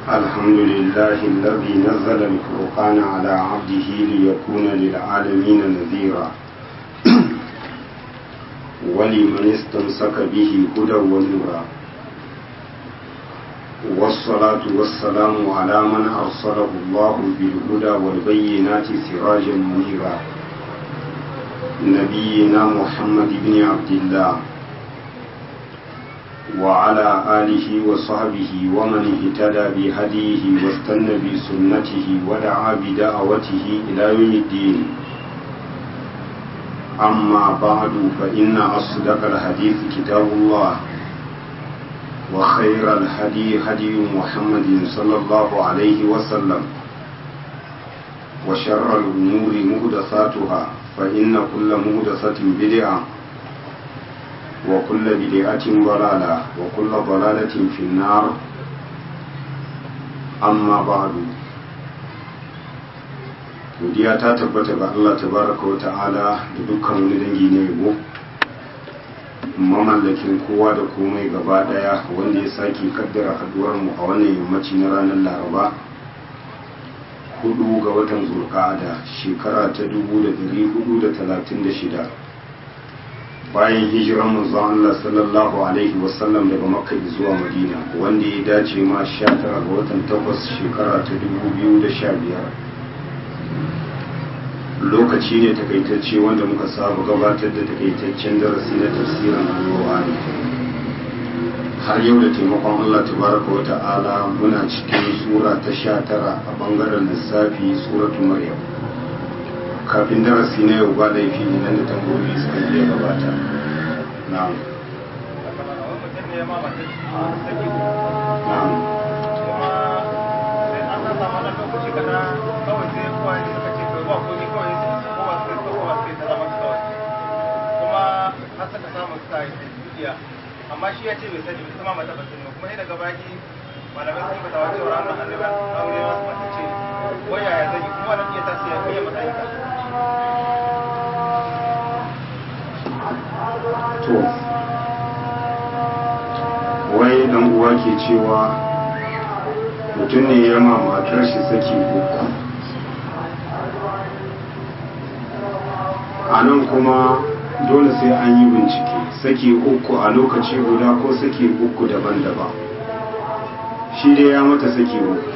الحمد لله الذي نزل الفرقان على عبده ليكون للعالمين نذيرا ولمن استمسك به هدى ونورا والصلاة والسلام على من أرسله الله بالهدى والبينات سراجا منيرا نبينا محمد بن عبد الله وعلى آله وصحبه ومن اهتدى بهديه واستنى بسنته ودعا بدعوته إلى يوم الدين أما بعد فإن أصدق الحديث كتاب الله وخير الهدي هدي محمد صلى الله عليه وسلم وشر الأمور مهدثاتها فإن كل مهدثة بدعة وكل بدعة ضلالة وكل ضلالة في النار أما بعد godiya ta tabbata ga Allah tabaraka wa ta'ala da dukkan wani dangi na yabo mamallakin kowa da komai gaba daya wanda ya sake kaddara haduwar mu a wannan yammaci na ranar laraba hudu ga watan zulqa'ada shekara ta 1436 bayan hijiran manzon Allah sallallahu alaihi wasallam daga makka zuwa madina wanda ya dace ma 19 ga watan 8 shekara ta 2015 lokaci ne takaitacce wanda muka saba gabatar da takaitaccen darasi na tafsirin alƙur'ani har yau da taimakon Allah tabaraka wa ta'ala muna cikin sura ta 19 a bangaren lissafi suratul maryam kafin darasi na yau ba laifi idan da tambayoyi suka iya gabata na'am na'am amma shi ya ce bai sani bai sama mata basin kuma sai daga baki malamai sun yi mata wace wa ranar annabi aure masu masu ce waya ya zai kuma wani iya tasiri ya kai matsayin ka to wai dan uwa ke cewa mutum ne ya ma matar shi saki uku a nan kuma dole sai an yi bincike saki uku a lokaci guda ko saki uku daban-daban shi dai ya mata saki uku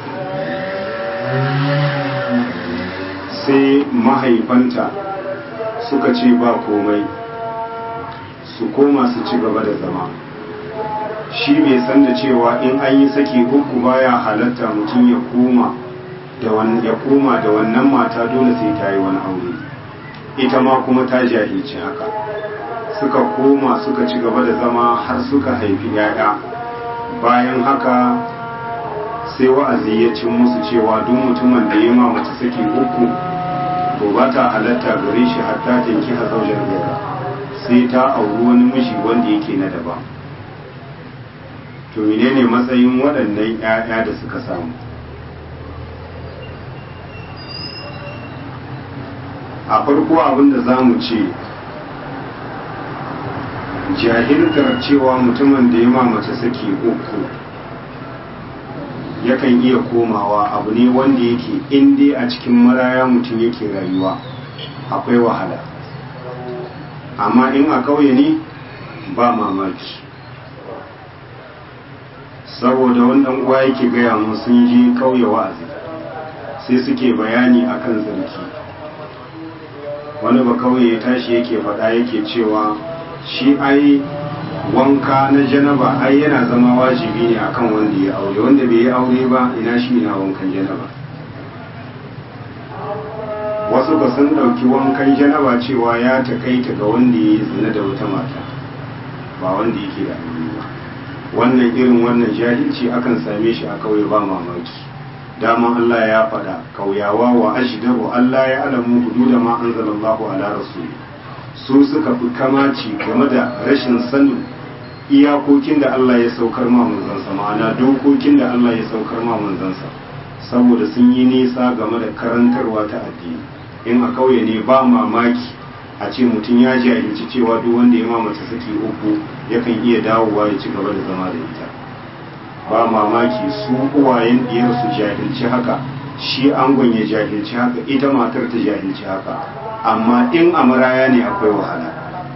sai mahaifanta suka ce ba komai su koma su ci gaba da zama shi bai san da cewa in an yi saki uku baya halatta mutum ya koma ya koma da wannan mata dole sai ta yi wani aure ita ma kuma ta jahilci haka suka koma suka ci gaba da zama har suka haifi yaya bayan haka sai wa'azi ya cin musu cewa duk mutumin da ya ma mace saki uku to ba ta halatta gare shi hatta tanki hazaujar gaira sai ta auri wani mishi wanda yake na daban to menene matsayin waɗannan 'ya'ya da suka samu a farko abinda za mu ce jahiltar cewa mutumin da ya mamace saki uku yakan iya komawa abu ne wanda yake inda a cikin maraya mutum yake rayuwa akwai wahala amma in a kauye ne ba mamaki saboda wannan uwa yake gaya mun sun je kauye wa'azi sai suke bayani akan zarki wani ba kauye ya tashi yake faɗa yake cewa shi ai wanka na janaba ai yana zama wajibi ne akan wanda ya aure wanda bai yi aure ba ina shi ina wankan janaba wasu ba sun ɗauki wankan janaba cewa ya takaita ga wanda ya yi zina da wata mata ba wanda yake da aure ba wannan irin wannan jahilci akan same shi a kauye ba mamaki daman Allah ya faɗa kauyawa wa ashdaru Allah ya alamu hududa ma anzalallahu ala rasul su suka fi kamaci game da rashin sanin iyakokin da Allah ya saukar ma manzansa ma'ana dokokin da Allah ya saukar ma manzansa saboda sun yi nisa game da karantarwa ta addini in a kauye ne ba mamaki a ce mutum ya jahilci cewa duk wanda ya mamace saki uku yakan iya dawowa ya ci gaba da zama da ita ba mamaki su uwayen diyar su jahilci haka shi angon ya jahilci haka ita matar ta jahilci haka amma in a maraya ne akwai wahala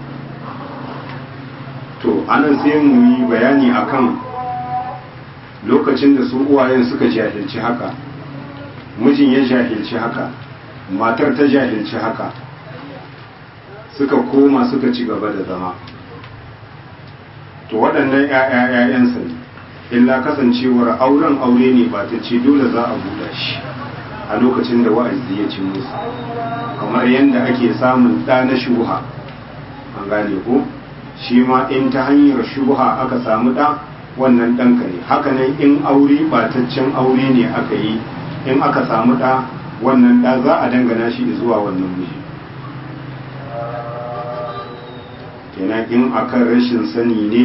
to anan sai mu yi bayani akan lokacin da su uwayen suka jahilci haka mijin ya jahilci haka matar ta jahilci haka suka koma suka ci gaba da zama to waɗannan ‘ya'ya'ya'yansa ne illa kasancewar auren aure ne ba ta ce dole za a buɗa shi a lokacin da wa'azi ya ci musu kamar yadda ake samun ɗa na shuha an gane ko shi ma in ta hanyar shuha aka samu ɗa wannan ɗanka ne hakanan in aure bataccen aure ne aka yi in aka samu ɗa wannan ɗa za a dangana shi zuwa wannan miji kenan in akan rashin sani ne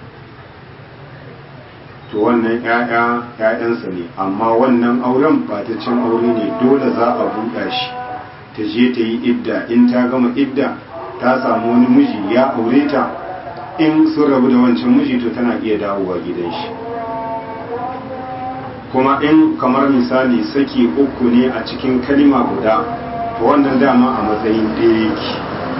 to wannan ‘ya'ya ‘ya'yansa ne amma wannan auren bataccen aure ne dole za a buɗa shi ta je ta yi idda in ta gama idda ta samu wani miji ya aure ta in sun rabu da wancan miji to tana iya dawowa gidan shi kuma in kamar misali saki uku ne a cikin kalima guda to wannan dama a matsayin ɗaya yake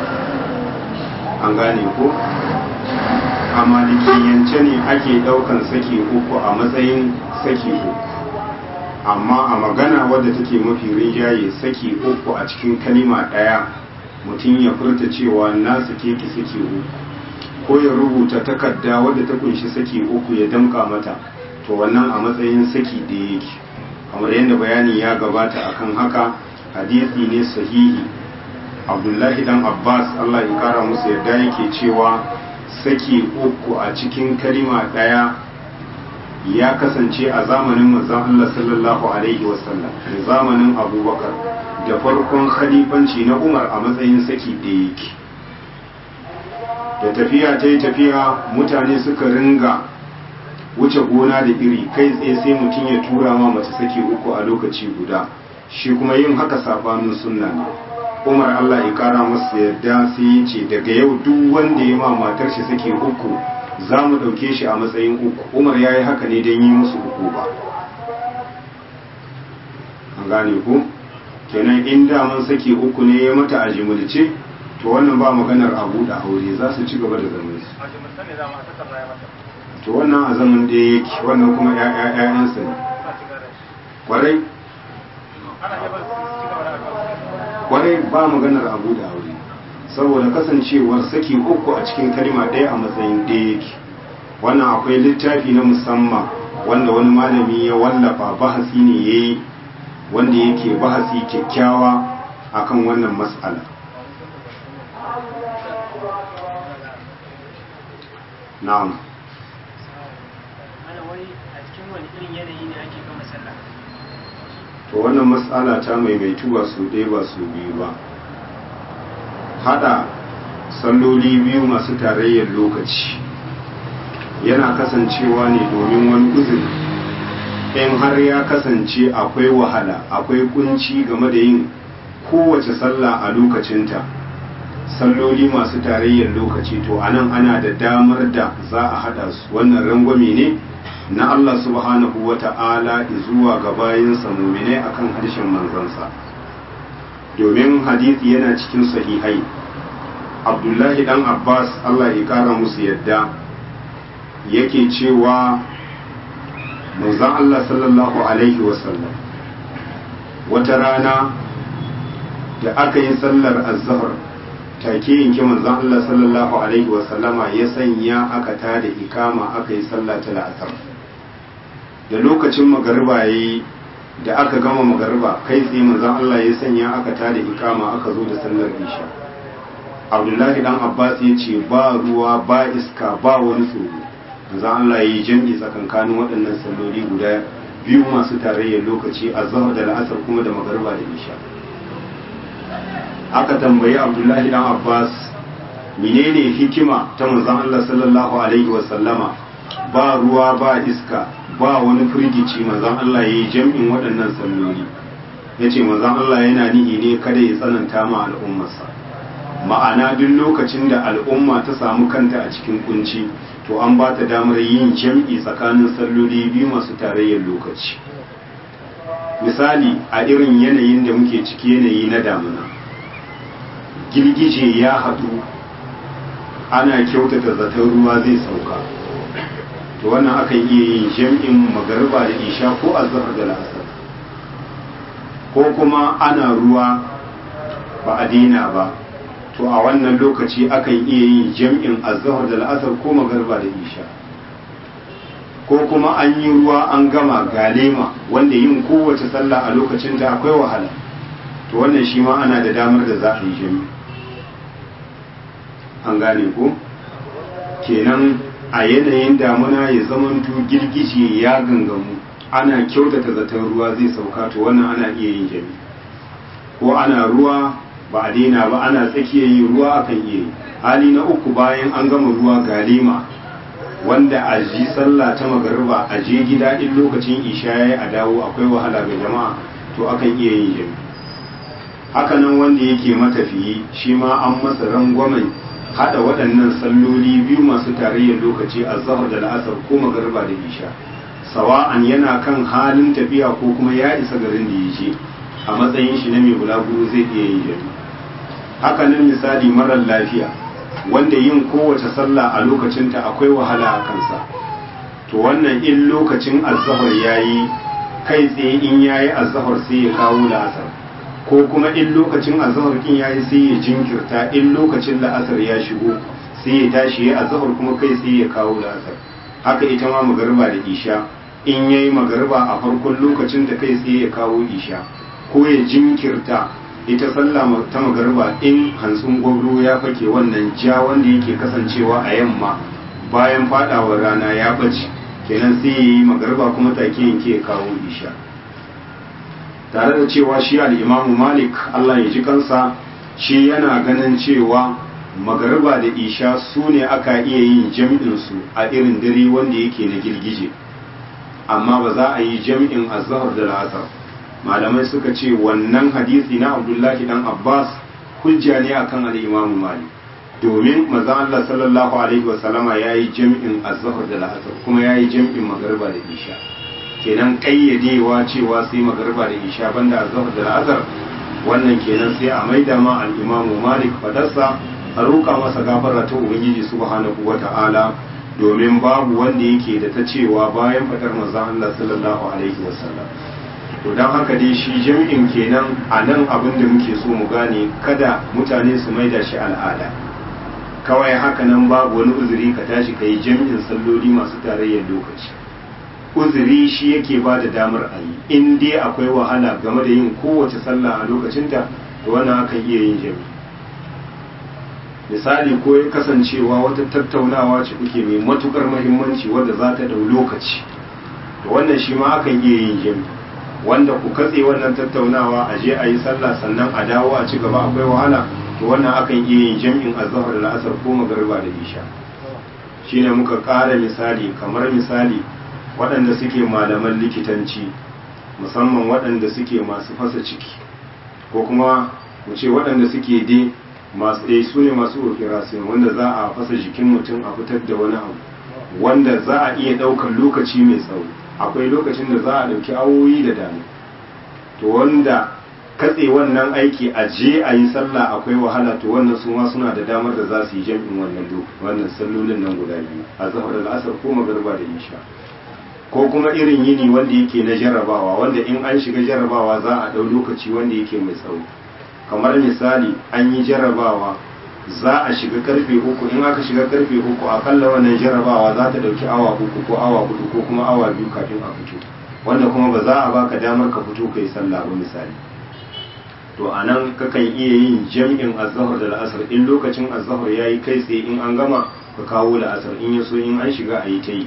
an gane ko a malikiyance ne ake ɗaukan saki uku a matsayin saki uku amma a magana wadda take mafi rinjaye saki uku a cikin kalima ɗaya mutum ya furta cewa na sake ki saki uku ko ya rubuta takarda wadda ta kunshi saki uku ya damka mata to wannan a matsayin saki da yake kamar yadda bayani ya gabata akan haka hadisi ne sahihi abdullahi dan abbas allah ya kara musu yadda yake cewa saki uku a cikin kalima ɗaya ya kasance a zamanin manzon allah sallallahu alaihi wasallam da zamanin abubakar da farkon khalifanci na umar a matsayin saki da yake da tafiya ta yi tafiya mutane suka ringa wuce gona da iri kai tsaye sai mutum ya tura ma mace saki uku a lokaci guda shi kuma yin haka sabanin sunna ne umar allah ya kara masa yadda sai ya ce daga yau duk wanda ya ma matar shi saki uku za mu ɗauke shi a matsayin uku umar ya yi haka ne don yi musu uku ba an gane ku kenan in daman saki uku ne ya mata a jimilce to wannan ba maganar abu da aure za su ci gaba da zaman su a jimilta ne dama a takarda ya mata to wannan a zaman da yake wannan kuma ƴaƴansa ne suna ci gaba da shi kwarai ana iya bar su ci gaba da addu'a kwarai ba maganar abu da aure saboda kasancewar saki uku a cikin kalma ɗaya a matsayin ɗaya yake wannan akwai littafi na musamman wanda wani malami ya wallafa bahasi ne ya yi wanda yake bahasi kyakkyawa akan wannan mas'ala na'am Mana wai a cikin wani irin yanayi ne ake gama sallah? to wannan matsala ta maimaitu ba su ɗaya ba su biyu ba hada salloli biyu masu tarayyar lokaci yana kasancewa ne domin wani uzuri in har ya kasance akwai wahala akwai kunci game da yin kowace sallah a lokacinta salloli masu tarayyar lokaci to anan ana da damar da za a hada su wannan rangwame ne na Allah subhanahu wa ta'ala zuwa ga bayinsa muminai akan harshen manzansa domin hadisi yana cikin sahihai abdullahi dan abbas Allah ya kara musu yadda yake cewa manzan Allah sallallahu alaihi wasallam wata rana da aka yi sallar azhar take yanke manzan Allah sallallahu alaihi wasallama ya sanya aka tada ikama aka yi sallah ta la'asar da lokacin magariba yayi da aka gama magariba kai tsaye manzan Allah ya sanya aka tada ikama aka zo da sallar isha abdullahi dan abbas ya ce ba ruwa ba iska ba wani tsoro manzan Allah ya yi jam'i tsakankanin waɗannan salloli guda biyu masu tarayyar lokaci a zahar da la'asar kuma da magariba da isha aka tambayi abdullahi dan abbas menene hikima ta manzon Allah sallallahu alaihi wasallama ba ruwa ba iska ba wani firgici manzon Allah yayi jam'in waɗannan salloli yace manzon Allah yana nihi ne kada ya tsananta ma al'ummarsa ma'ana duk lokacin da al'umma ta samu kanta a cikin kunci to an ba ta damar yin jam'i tsakanin salloli biyu masu tarayyar lokaci misali a irin yanayin da muke ciki yanayi na damuna girgije ya haɗu ana kyautata zaton ruwa zai sauka to wannan akan iya yin jam'in magariba da isha ko azhar da la'asar ko kuma ana ruwa ba a daina ba to a wannan lokaci akan iya yin jam'in azhar da la'asar ko magariba da isha ko kuma an yi ruwa an gama galema wanda yin kowace sallah a lokacin ta akwai wahala to wannan shi ma ana da damar da za a yi jami an gane ko kenan a yanayin damuna ya zamanto girgije ya gangamu ana kyautata zaton ruwa zai sauka to wannan ana iya yin jami ko ana ruwa ba a daina ba ana tsakiyar yin ruwa akan iya yi hali na uku bayan an gama ruwa galema wanda a ji sallah ta magariba a je gida in lokacin isha yayi a dawo akwai wahala ga jama'a to akan iya yin jami hakanan wanda yake matafiyi shi ma an masa rangwamen hada waɗannan salloli biyu masu tarayyar lokaci a zahar da la'asar ko magariba da isha sawa'an yana kan halin tafiya ko kuma ya isa garin da ya je a matsayin shi na mai bulaguro zai iya yin jami hakanan misali marar lafiya wanda yin kowace sallah a lokacinta akwai wahala a kansa to wannan in lokacin azahar yayi kai tsaye in yayi azahar sai ya kawo la'asar ko kuma in lokacin azahar kin yayi sai ya jinkirta in lokacin la'asar ya shigo sai ya tashi ya azahar kuma kai sai ya kawo la'asar haka ita ma magariba da isha in yayi magariba a farkon lokacin da kai sai ya kawo isha ko ya jinkirta ita sallah ta magariba in hantsin gwabro ya fake wannan ja wanda yake kasancewa a yamma bayan fadawar rana ya bace kenan sai ya yi magariba kuma take yanke ya kawo isha tare da cewa shi al'imamu malik allah ya ji kansa shi yana ganin cewa magariba da isha su ne aka iya yin jam'insu a irin dare wanda yake na girgije amma ba za a yi jam'in azhar da la'asar malamai suka ce wannan hadisi na abdullahi dan abbas hujja ne akan al'imamu malik domin mazan allah sallallahu alaihi wasallama ya yi jam'in azhar da la'asar kuma ya yi jam'in magariba da isha kenan kayyadewa cewa sai magariba da isha banda azhar da la'asar wannan kenan sai a maida ma al-imamu malik fadarsa a roƙa masa gafara ta ubangiji subhanahu wata'ala domin babu wanda yake da ta cewa bayan fadar manzon Allah sallallahu alaihi wasallam to dan haka dai shi jami'in kenan a nan abin da muke so mu gane kada mutane su maida shi al'ada kawai haka nan babu wani uzuri ka tashi ka yi jami'in salloli masu tarayyar lokaci uzuri shi yake ba da damar a yi in dai akwai wahala game da yin kowace sallah a lokacinta to wannan akan iya yin jami misali ko ya kasancewa wata tattaunawa ce kuke mai matukar mahimmanci wadda za ta dau lokaci to wannan shi ma akan iya yin jami wanda ku katse wannan tattaunawa a je a yi sallah sannan a dawo a ci gaba akwai wahala to wannan akan iya yin jami'in azhar da la'asar ko magariba da isha shine muka ƙara misali kamar misali waɗanda suke malaman likitanci musamman waɗanda suke masu fasa ciki ko kuma mu ce waɗanda suke dai masu dai su ne masu operation wanda za a fasa jikin mutum a fitar da wani abu wanda za a iya ɗaukar lokaci mai tsawo akwai lokacin da za a ɗauki awoyi da dama to wanda katse wannan aiki a je a yi sallah akwai wahala to wannan su ma suna da damar da za su yi jam'in wannan wannan sallolin nan guda biyu a zahar al'asar ko magarba da isha ko kuma irin yini wanda yake na jarrabawa wanda in an shiga jarrabawa za a ɗau lokaci wanda yake mai tsawo kamar misali an yi jarrabawa za a shiga karfe uku in aka shiga karfe uku akalla wannan jarrabawa za ta ɗauki awa uku ko awa hudu ko kuma awa biyu kafin a fito wanda kuma ba za a baka damar ka fito kai sallah ba misali to a nan kakan iya yin jam'in azahar da la'asar in lokacin azahar ya yi kai tsaye in an gama ka kawo la'asar in ya so in an shiga a yi ta yi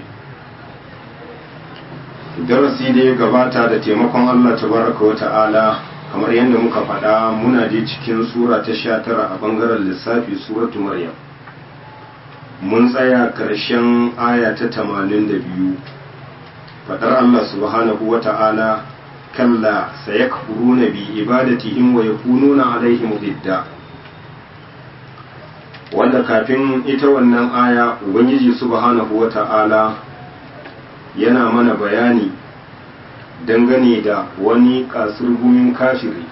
darasi da ya gabata da taimakon Allah tabaraka wa ta'ala kamar yadda muka faɗa muna je cikin sura ta sha tara a bangaren lissafi suratu maryam mun tsaya ƙarshen aya ta tamanin da biyu faɗar Allah subhanahu wa ta'ala kalla sayakfuruna bi ibadatihim wa yakununa alaihim didda wanda kafin ita wannan aya ubangiji subhanahu wata'ala yana mana bayani dangane da wani kasurgumin kafiri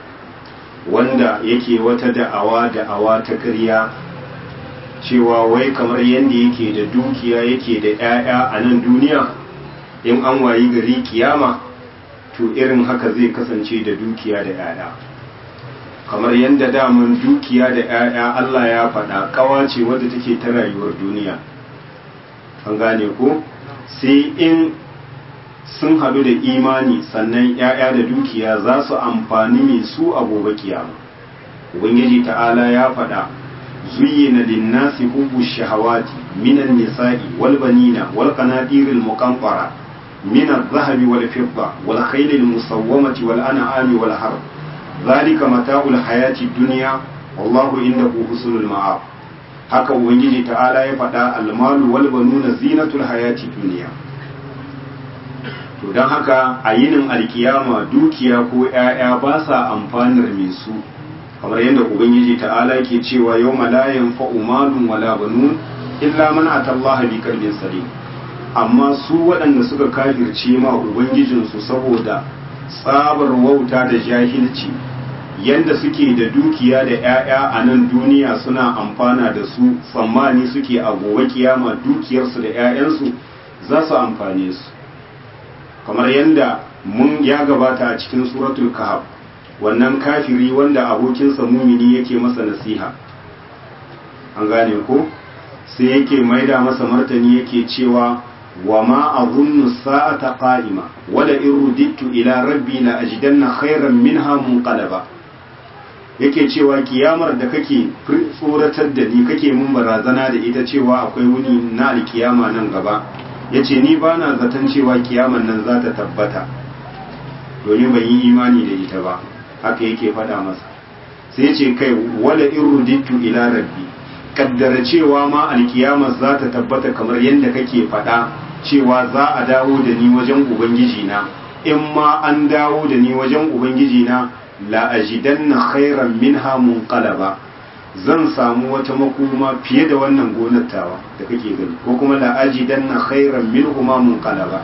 wanda yake wata da'awa da'awa ta ƙarya cewa wai kamar yadda yake da dukiya yake da 'ya'ya a nan duniya in an wayi gari kiyama to irin haka zai kasance da dukiya da 'ya'ya kamar yadda daman dukiya da 'ya'ya Allah ya faɗa kawa ce wadda take ta rayuwar duniya an gane ko sai in sun haɗu da imani sannan 'ya'ya da dukiya za su amfani mai su a gobe kiyama ubangiji ta'ala ya faɗa zuyyina linnasi hubbu shahawati minan nisa'i wal banina wal qanadiril muqantara min adh-dhahabi wal fidda wal khaylil musawwamati wal an'ami wal harb zalika mata'ul hayati dunya wallahu indahu husnul ma'ab haka ubangiji ta'ala ya faɗa almalu wal banuna zinatul hayati dunya to don haka a yinin alkiyama dukiya ko 'ya'ya ba sa amfanar mai su kamar yadda ubangiji ta'ala ke cewa yau malayan fa'umalun wala banun illa man atallaha bi kalbin salim amma su waɗanda suka kafirce ma ubangijinsu saboda tsabar wauta da jahilci yanda suke da dukiya da 'ya'ya a nan duniya suna amfana da su tsammani suke a gobe kiyama dukiyarsu da 'ya'yansu za su amfane su kamar yadda mun ya gabata a cikin suratul kahf wannan kafiri wanda abokinsa mumini yake masa nasiha an gane ko sai yake maida masa martani yake cewa wa ma azunnu sa'ata qa'ima wala in rudittu ila rabbi la ajidanna khairan minha munqalaba yake cewa kiyamar da kake tsoratar da ni kake mun barazana da ita cewa akwai wuni na alkiyama nan gaba yace ni bana zaton cewa kiyaman nan za ta tabbata domin ban yi imani da ita ba haka yake faɗa masa sai ce kai wala in rudittu ila rabbi kaddara cewa ma alkiyamar za ta tabbata kamar yadda kake faɗa cewa za a dawo da ni wajen ubangiji na in ma an dawo da ni wajen ubangiji na la ajidanna khairan minha munqalaba zan samu wata makoma fiye da wannan gonar tawa da kake gani ko kuma la ajidanna khairan minhuma munqalaba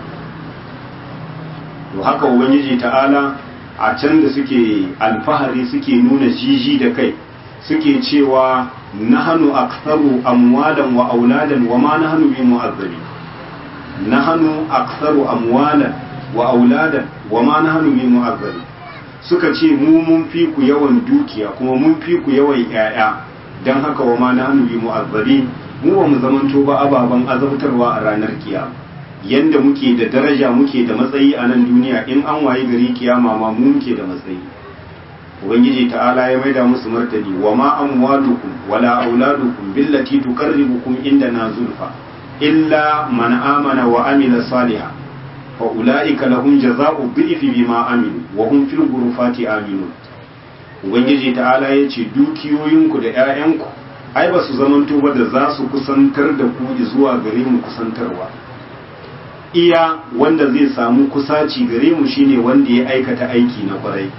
to haka ubangiji ta'ala a can da suke alfahari suke nuna jiji da kai suke cewa nahanu aktharu amwalan wa auladan wa ma nahnu bi mu'azzabi nahanu aktharu amwalan wa auladan wa ma nahnu bi mu'azzabi suka ce mu mun fi ku yawan dukiya kuma mun fi ku yawan yaya dan haka wa ma nahnu bi mu'azzabi mu ba mu zamanto ba ababan azabtarwa a ranar kiyama yanda muke da daraja muke da matsayi a nan duniya in an waye gari kiyama ma mu muke da matsayi ubangiji ta'ala ya maida musu martani wa ma amwalukum wala auladukum billati tuqarribukum indana zulfa illa man amana wa amila salihan fa ulaika lahum jazaa'u dhifi bima amilu wa hum fil ghurufati aminun ubangiji ta'ala ya ce dukiyoyinku da 'ya'yanku ai ba su zamanto ba da za su kusantar da ku zuwa gare mu kusantarwa iya wanda zai samu kusaci gare mu shine wanda ya aikata aiki na kwarai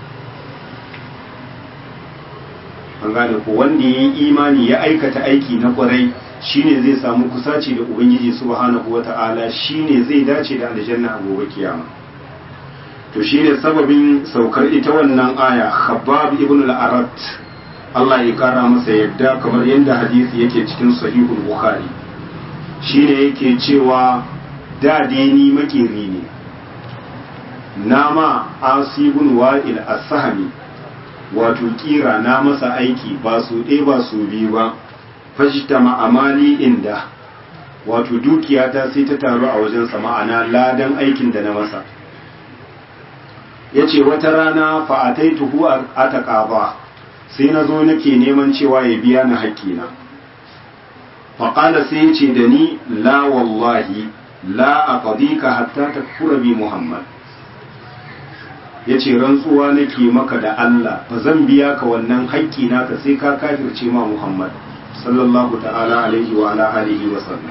an gane ko wanda ya yi imani ya aikata aiki na kwarai shine zai samu kusaci da ubangiji subhanahu wata'ala shine zai dace da aljanna a gobe kiyama to shine sababin saukar ita wannan aya khabbab ibn al-arat Allah ya kara masa yadda kamar yadda hadisi yake cikin sahihul bukhari shine yake cewa da dai ni makeri ne nama asibun wa'il as-sahmi wato kira na masa aiki ba su ɗaya ba su biyu ba fashita ma'amali inda wato dukiyata sai ta taru a wajen ma'ana ladan aikin da na masa ya ce wata rana fa'atai tuhu a taƙaba sai na zo nake neman cewa ya biya na haƙƙina faƙala sai ya ce da ni la wallahi la a ƙadika hatta ta kura bi muhammad ya ce rantsuwa nake maka da Allah ba zan biya ka wannan haƙƙi naka sai ka kafirce ma Muhammad sallallahu ta'ala alaihi wa ala alihi wa sallam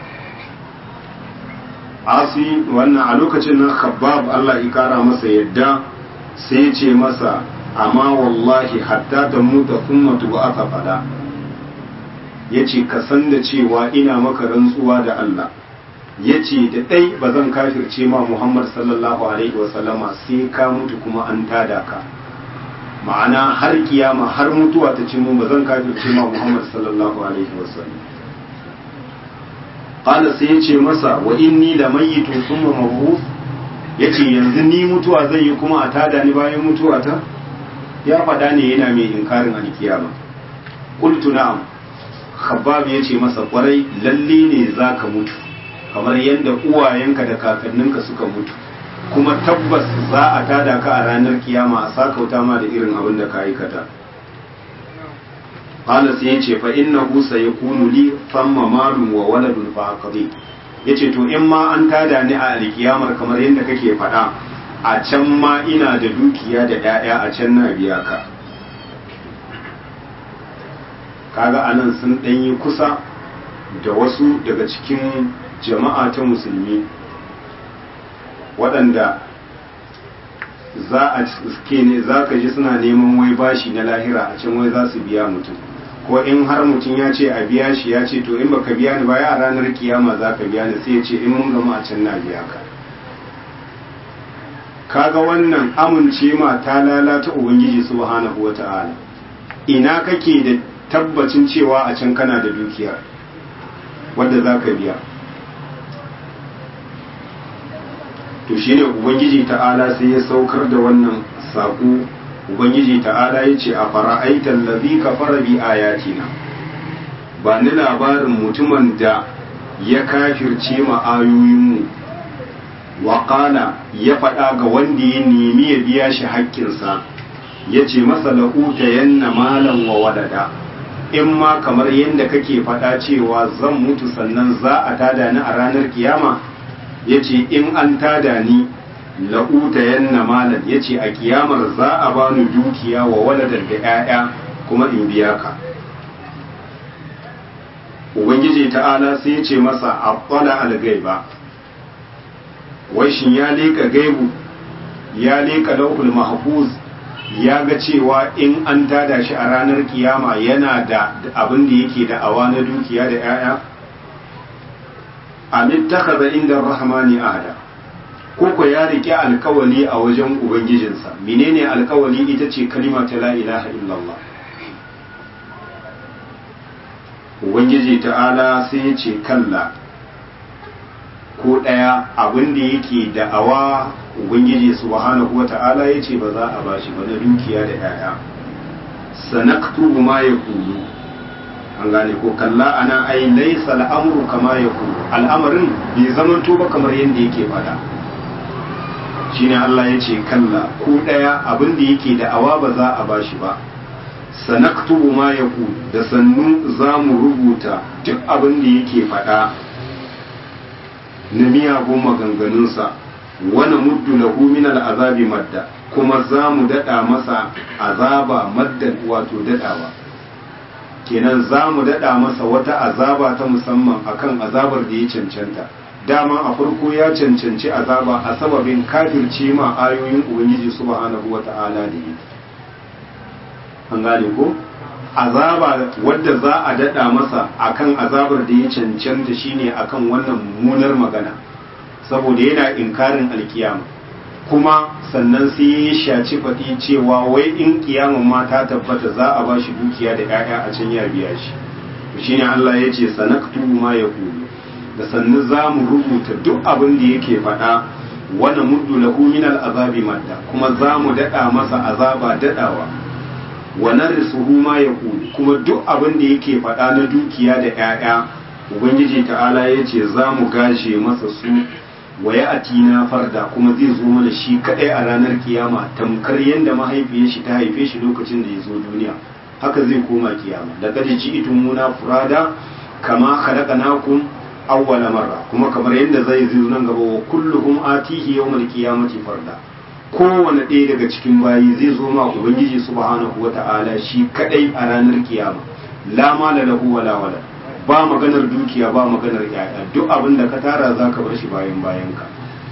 asi wannan a lokacin nan khabbab Allah ya kara masa yadda sai ya ce masa amma wallahi hatta ta muta thumma tub'atha fada ya ce ka san da cewa ina maka rantsuwa da Allah ya ce da ɗai ba zan kafirce ma Muhammad sallallahu alaihi wasallama sai ka mutu kuma an tada ka ma'ana har kiyama har mutuwa ta ce mun ba zan kafirce ma Muhammad sallallahu alaihi wasallam qala sai ya ce masa wa inni lamayitun thumma mab'uth ya ce yanzu ni mutuwa zai yi kuma a tada ni bayan mutuwa ta ya faɗa ne yana mai inkarin alkiyama qultu na'am khabbab ya ce masa kwarai lalle ne za ka mutu kamar yadda uwayenka da kakanninka suka mutu kuma tabbas za a tada ka a ranar kiyama a sakauta ma da irin abin da ka aikata qala sai ya ce fa innahu sayakunu li famma malun wa waladun fa aqdi ya ce to in ma an tada ni a alkiyamar kamar yadda kake faɗa a can ma ina da dukiya da 'ya'ya a can na biya ka kaga anan sun ɗanyi kusa da wasu daga cikin jama'a ta musulmi waɗanda za a suke ne za ka ji suna neman wai bashi na lahira a can wai za su biya mutum ko in har mutum ya ce a biya shi ya ce to in baka biya ni ba ya a ranar kiyama za ka biya ni sai ya ce in mun gama a can na biya ka kaga wannan amince ma ta lalata ubangiji subhanahu wata'ala ina kake da tabbacin cewa a can kana da dukiya wadda za ka biya to shine ubangiji ta'ala sai ya saukar da wannan saƙo ubangiji ta'ala ya ce a fara'aitar lazi ka fara bi ayatina ba ni labarin mutumin da ya kafirce ma ayoyinmu waƙala ya faɗa ga wanda ya nemi ya biya shi haƙƙinsa ya ce masa la'uta yanna malam wa wadada in ma kamar yadda kake faɗa cewa zan mutu sannan za a tada ni a ranar kiyama ya ce in an tada ni la'uta yanna malam ya ce a kiyamar za a bani dukiya wa waladar da 'ya'ya kuma in biya ka ubangiji ta'ala sai ya ce masa abbala al-gaiba wai shin ya leka gaibu ya leka lauhul mahfuz ya ga cewa in an tada shi a ranar kiyama yana da abin da yake da awa na dukiya da 'ya'ya amin takaza inda rahmani ahada koko ya rike alkawali a wajen ubangijinsa menene alkawali ita ce kalima ta la ilaha illallah ubangiji ta'ala sai ya ce kalla ko ɗaya abin da yake da'awa ubangiji subhanahu wa ta'ala ya ce ba za a bashi ba na dukiya da 'ya'ya sanaktubu ma ya kulu an gane ko kalla ana ai laisa al'amru kama ya kulu al'amarin bai zamanto ba kamar yadda yake fada shine Allah ya ce kalla ko ɗaya abin da yake da'awa ba za a bashi ba sanaktubu ma ya kulu da sannu za mu rubuta duk abin da yake fada na miyagun maganganunsa wani muddu lahu min al'azabi madda kuma za mu daɗa masa azaba maddan wato daɗawa kenan za mu daɗa masa wata azaba ta musamman akan azabar da ya cancanta dama a farko ya cancanci azaba a sababin kafirce ma ayoyin ubangiji subhanahu wa ta'ala da yi an gane ko azaba wadda za a daɗa masa akan azabar da ya cancanta shine akan wannan munar magana saboda yana inkarin alkiyama kuma sannan sai ya shaci faɗi cewa wai in kiyaman ma ta tabbata za a ba shi dukiya da 'ya'ya a can ya biya shi shine Allah ya ce sanaktu ma ya kulu da sannu za mu rubuta duk abin da yake faɗa wani muddu lahu min al'azabi madda kuma za mu daɗa masa azaba daɗawa wa narisuhu ma ya kuma duk abin da yake faɗa na dukiya da 'ya'ya ubangiji ta'ala ya ce za mu gashe masa su wa ya atina farda kuma zai zo mana shi kadai a ranar kiyama tamkar yadda mahaifiyar shi ta haife shi lokacin da ya zo duniya haka zai koma kiyama da kaji ci itun muna furada kama khalaqnakum awwala marra kuma kamar yadda zai zo nan gaba wa kulluhum atihi yawmal qiyamati farda kowane ɗaya daga cikin bayi zai zo ma ubangiji subhanahu wata'ala shi kadai a ranar kiyama la mala lahu wala wala ba maganar dukiya ba maganar yaya duk abin da ka tara za ka bar shi bayan bayan ka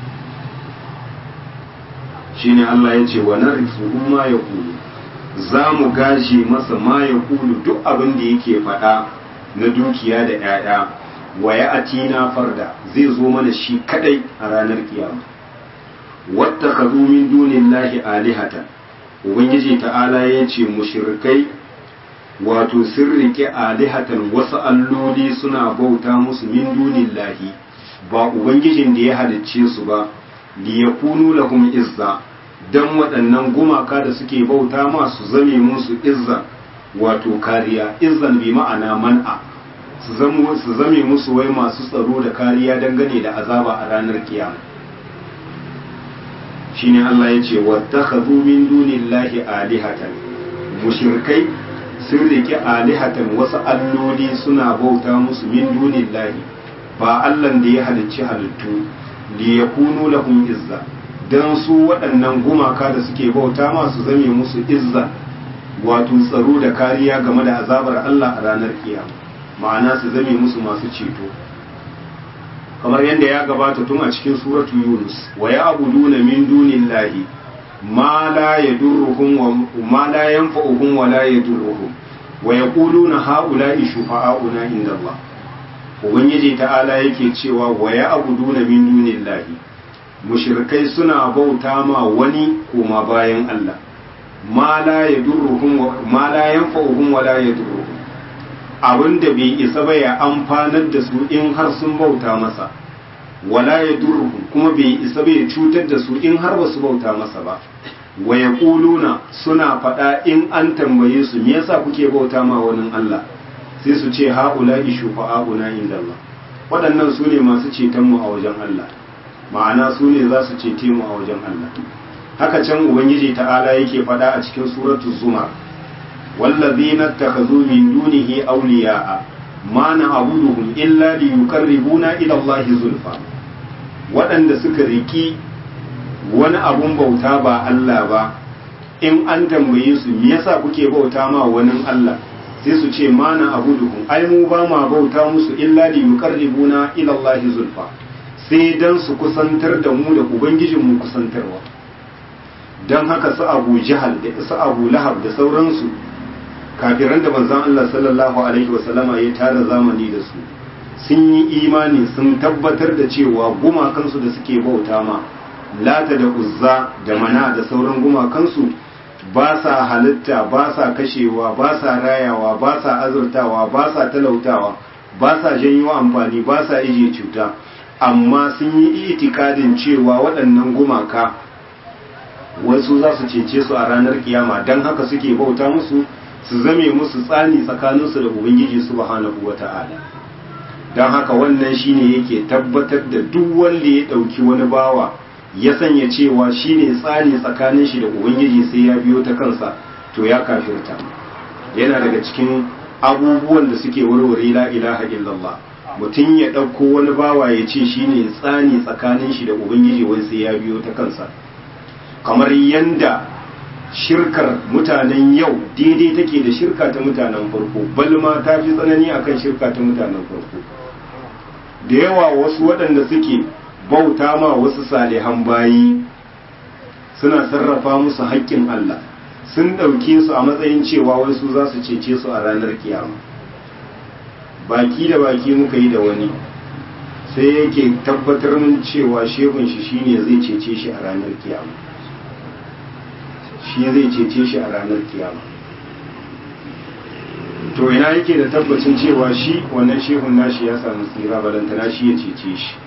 shine Allah ya ce wa narifuhu ma ya kulu za mu gashi masa ma ya kulu duk abin da yake faɗa na dukiya da 'ya'ya wa ya atina farda zai zo mana shi kadai a ranar kiyama wata ka min dunillahi alihata ubangiji ta'ala ya ce mushrikai wato sun rike alihatan wasu alloli suna bauta musu min dunillahi ba ubangijin da ya halicce su ba liyakunu lahum izza dan waɗannan gumaka da suke bauta masu zame musu izza wato kariya izzan bi ma'ana man'a su zame musu wai masu tsaro da kariya dangane da azaba a ranar kiyama shine Allah ya ce wattakhadhu min dunillahi alihatan mushrikai sun rike alihatan wasu alloli suna bauta musu min dunillahi ba Allah da ya halicci halittu li yakunu lahum izza dan su waɗannan gumaka da suke bauta masu zame musu izza wato tsaro da kariya game da azabar Allah a ranar kiyama ma'ana su zame musu masu ceto kamar yadda ya gabata tun a cikin suratu yunus wa ya abuduna min dunillahi ma la yadurruhum wa ma la yanfa'uhum wa la yadurruhum wa yaquluna haula'i shufa'auna inda Allah ubangiji ta'ala yake cewa wa ya abuduna min dunillahi mushrikai suna bauta ma wani koma bayan Allah ma la yadurruhum ma la yanfa'uhum wa la yadurruhum abinda bai isa ba ya amfanar da su in har sun bauta masa wala yadurruhum kuma bai isa ba ya cutar da su in har ba su bauta masa ba wa yaquluna suna faɗa in an tambaye su me yasa kuke bauta ma wani Allah sai su ce haula'i shufa'auna inda Allah waɗannan su ne masu ceton mu a wajen Allah ma'ana su ne za su cete mu a wajen Allah haka can ubangiji ta'ala yake faɗa a cikin suratul zumar wallazina ittakhadhu min dunihi awliya'a ma na'buduhum illa liyuqarribuna ila Allah zulfa waɗanda suka riki wani abun bauta ba Allah ba in an tambaye su me yasa kuke bauta ma wani Allah sai su ce ma na'buduhum ai mu ba ma bauta musu illa liyuqarribuna ila Allah zulfa sai dan su kusantar da mu da ubangijinmu kusantarwa don haka su abu jihal da su abu lahab da sauransu kafiran da manzon Allah sallallahu alaihi wasallama ya tara zamani da su sun yi imani sun tabbatar da cewa gumakansu da suke bauta ma lata da uzza da mana da sauran gumakansu ba sa halitta ba sa kashewa ba sa rayawa ba sa azurtawa ba sa talautawa ba sa janyo amfani ba sa ije cuta amma sun yi itikadin cewa waɗannan gumaka wasu za su cece su a ranar kiyama don haka suke bauta musu su zame musu tsani tsakaninsu da ubangiji subhanahu wata'ala don haka wannan shine yake tabbatar da duk wanda ya ɗauki wani bawa ya sanya cewa shine tsani tsakanin shi da ubangiji sai ya biyo ta kansa to ya kafirta yana daga cikin abubuwan da suke warware la ilaha illallah mutum ya ɗauko wani bawa ya ce shine tsani tsakanin shi da ubangiji wai sai ya biyo ta kansa kamar yanda shirkar mutanen yau daidai take da shirka ta mutanen farko balma ta fi tsanani akan shirka ta mutanen farko da yawa wasu waɗanda suke bauta ma wasu salihan bayi suna sarrafa musu haƙƙin Allah sun ɗauke su a matsayin cewa wasu za su cece su a ranar kiyama baki da baki muka yi da wani sai yake tabbatar min cewa shehun shi shine zai cece shi a ranar kiyama shi zai cece shi a ranar kiyama to ina yake da tabbacin cewa shi wannan shehun nashi ya samu tsira balantana shi ya cece shi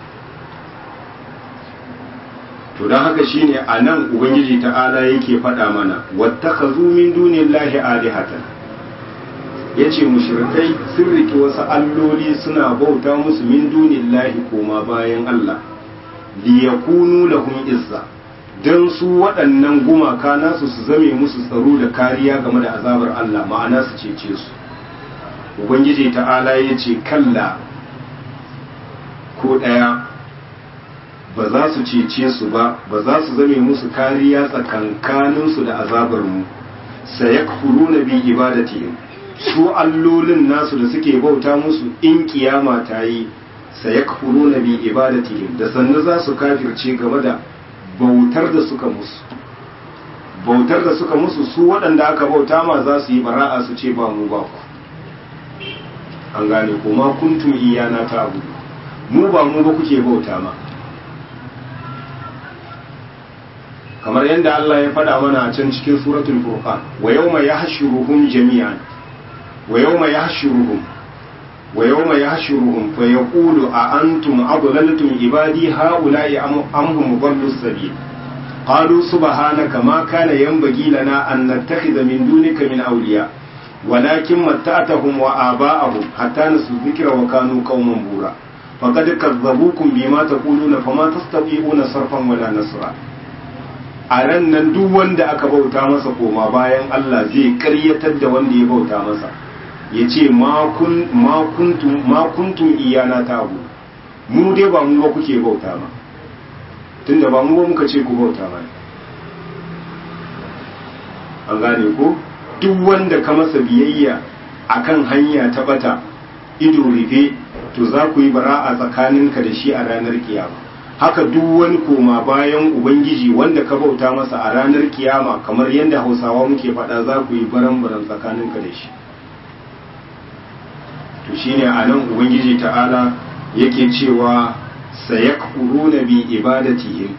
to don haka shine a nan ubangiji ta'ala yake faɗa mana wattakazu min dunillahi alihatan yace mushrikai sun riki wasu alloli suna bauta musu min dunillahi koma bayan Allah liyakunu lahum izza don su waɗannan gumaka nasu su zame musu tsaro da kariya game da azabar Allah ma'ana su cece su ubangiji ta'ala ya ce kalla ko ɗaya ba za su cece su ba ba za su zame musu kariya tsakankaninsu da azabar mu sayakfuru na bi ibadatihim su allolin nasu da suke bauta musu in kiyama ta yi sayakfuru na bi ibadatihim da sannu za su kafirce game da bautar da suka musu bautar da suka musu su waɗanda aka bauta ma za su yi bara'a su ce ba mu ba ku an gane ko ma kuntum iyana ta abu mu ba mu ba kuke bauta ma kamar yadda Allah ya faɗa mana a can cikin suratul furqan wa yawma yahshuruhum jami'an wa yawma yahshuruhum wa yawma yahshuruhum fa yaqulu a antum adlaltum ibadi haula'i am hum dhallu sabil qalu subhanaka ma kana yanbaghi lana an nattakhidha min dunika min awliya ولكن متعتهم وآباءهم حتى نسوا الذكر وكانوا قوما بورا فقد كذبوكم بما تقولون فما تستطيعون صرفا ولا نصرا a ran nan duk wanda aka bauta masa koma bayan Allah zai karyatar da wanda ya bauta masa ya ce ma kuntum iyana ta abu mu dai ba mu ba kuke bauta ma tunda ba mu ba muka ce ku bauta ma an gane ko duk wanda ka masa biyayya akan hanya ta bata ido rufe to za ku yi bara'a tsakaninka da shi a ranar kiyama haka duk wani koma bayan ubangiji wanda ka bauta masa a ranar kiyama kamar yadda hausawa muke faɗa za ku yi baran-baran tsakaninka da shi to shine a nan ubangiji ta'ala yake cewa sayakfuruna bi ibadatihim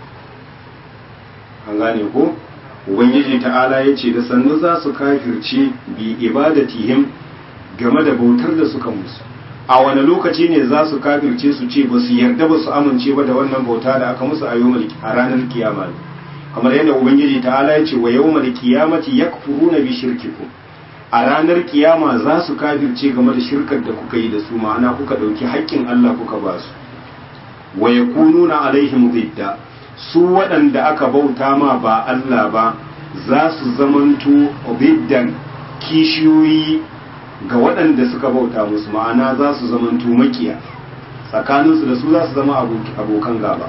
an gane ko ubangiji ta'ala ya ce da sannu za su kafirce bi ibadatihim game da bautar da suka musu a wani lokaci ne za su kafirce su ce ba su yarda ba su amince ba da wannan bauta da aka musu a a ranar kiyama kamar yadda ubangiji ta'ala ya ce wa yawmal qiyamati yakfuruna bi shirkikum a ranar kiyama za su kafirce game da shirkar da kuka yi da su ma'ana kuka dauki haƙƙin Allah kuka ba su wa yakununa alaihim zidda su waɗanda aka bauta ma ba Allah ba za su zamanto biddan kishiyoyi ga waɗanda suka bauta musu ma'ana za su zamanto makiya tsakaninsu da su za su zama abokan gaba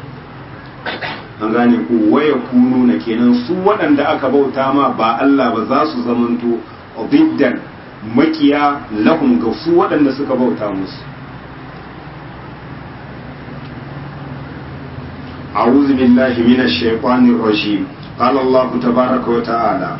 an gane ku waya kunu na kenan su waɗanda aka bauta ma ba Allah ba za su zamanto biddan makiya lahum ga su waɗanda suka bauta musu أعوذ بالله من الشيطان الرجيم قال الله تبارك وتعالى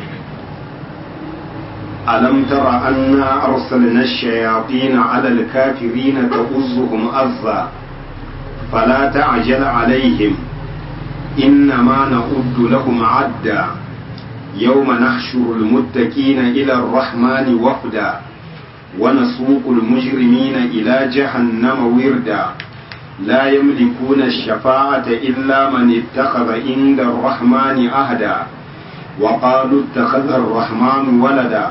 ألم تر أنا أرسلنا الشياطين على الكافرين تؤزهم أزا فلا تعجل عليهم إنما نعد لهم عدا يوم نحشر المتقين إلى الرحمن وفدا ونسوق المجرمين إلى جهنم وردا لا يملكون الشفاعة إلا من اتخذ عند الرحمن أهدا وقالوا اتخذ الرحمن ولدا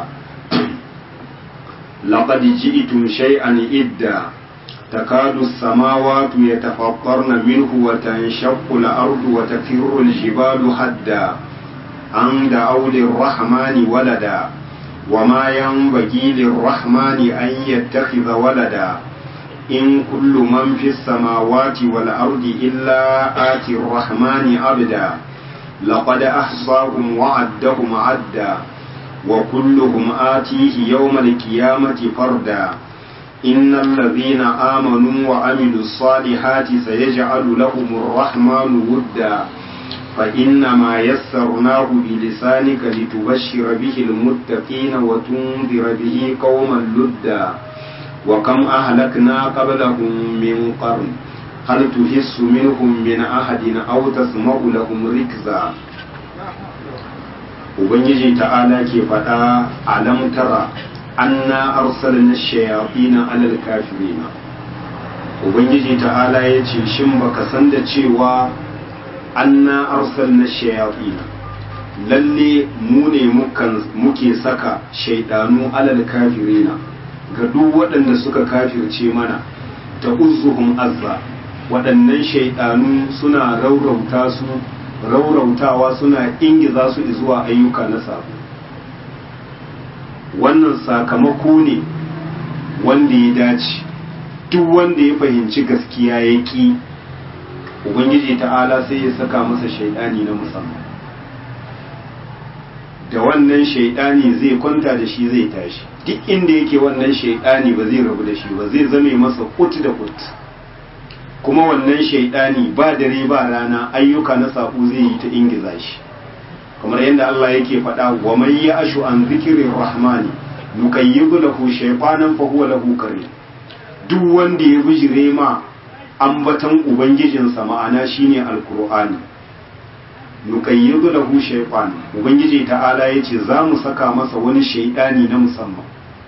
لقد جئتم شيئا إدا تكاد السماوات يتفطرن منه وتنشق الأرض وتفر الجبال هدا أن دعوا للرحمن ولدا وما ينبغي للرحمن أن يتخذ ولدا إن كل من في السماوات والأرض إلا آتي الرحمن عبدا لقد أحصاهم وعدهم عدا وكلهم آتيه يوم القيامة فردا إن الذين آمنوا وعملوا الصالحات سيجعل لهم الرحمن ودا فإنما يسرناه بلسانك لتبشر به المتقين وتنذر به قوما لدا وكم أهلكنا قبلهم من قرن هل تحس منهم من أحد أو تسمع لهم ركزا Ubangiji ta'ala ke faɗa alam tara anna arsalna shayatina alal kafirina Ubangiji ta'ala ya ce shin baka san da cewa anna arsalna shayatina lalle mu ne muke saka shaidanu alal kafirina ga duk waɗanda suka kafirce mana ta uzuhum azza waɗannan shaidanu suna raurauta su raurautawa suna ingiza su zuwa ayyuka na sabo wannan sakamako ne wanda ya dace duk wanda ya fahimci gaskiya ya ƙi ubangiji ta'ala sai ya saka masa shaidani na musamman da wannan shaidani zai kwanta da shi zai tashi duk inda yake wannan shaidani ba zai rabu da shi ba zai zame masa kut da kut kuma wannan shaidani ba dare ba rana ayyuka na saƙo zai yi ta ingiza shi kamar yadda Allah yake faɗa wa man ya ashu an zikirin rahmani nuqayyidu lahu shaytanan fa huwa lahu qarin duk wanda ya bijire ma ambatan ubangijinsa ma'ana shine alqur'ani nuqayyidu lahu shaytan ubangiji ta'ala yace za mu saka masa wani shaydani na musamman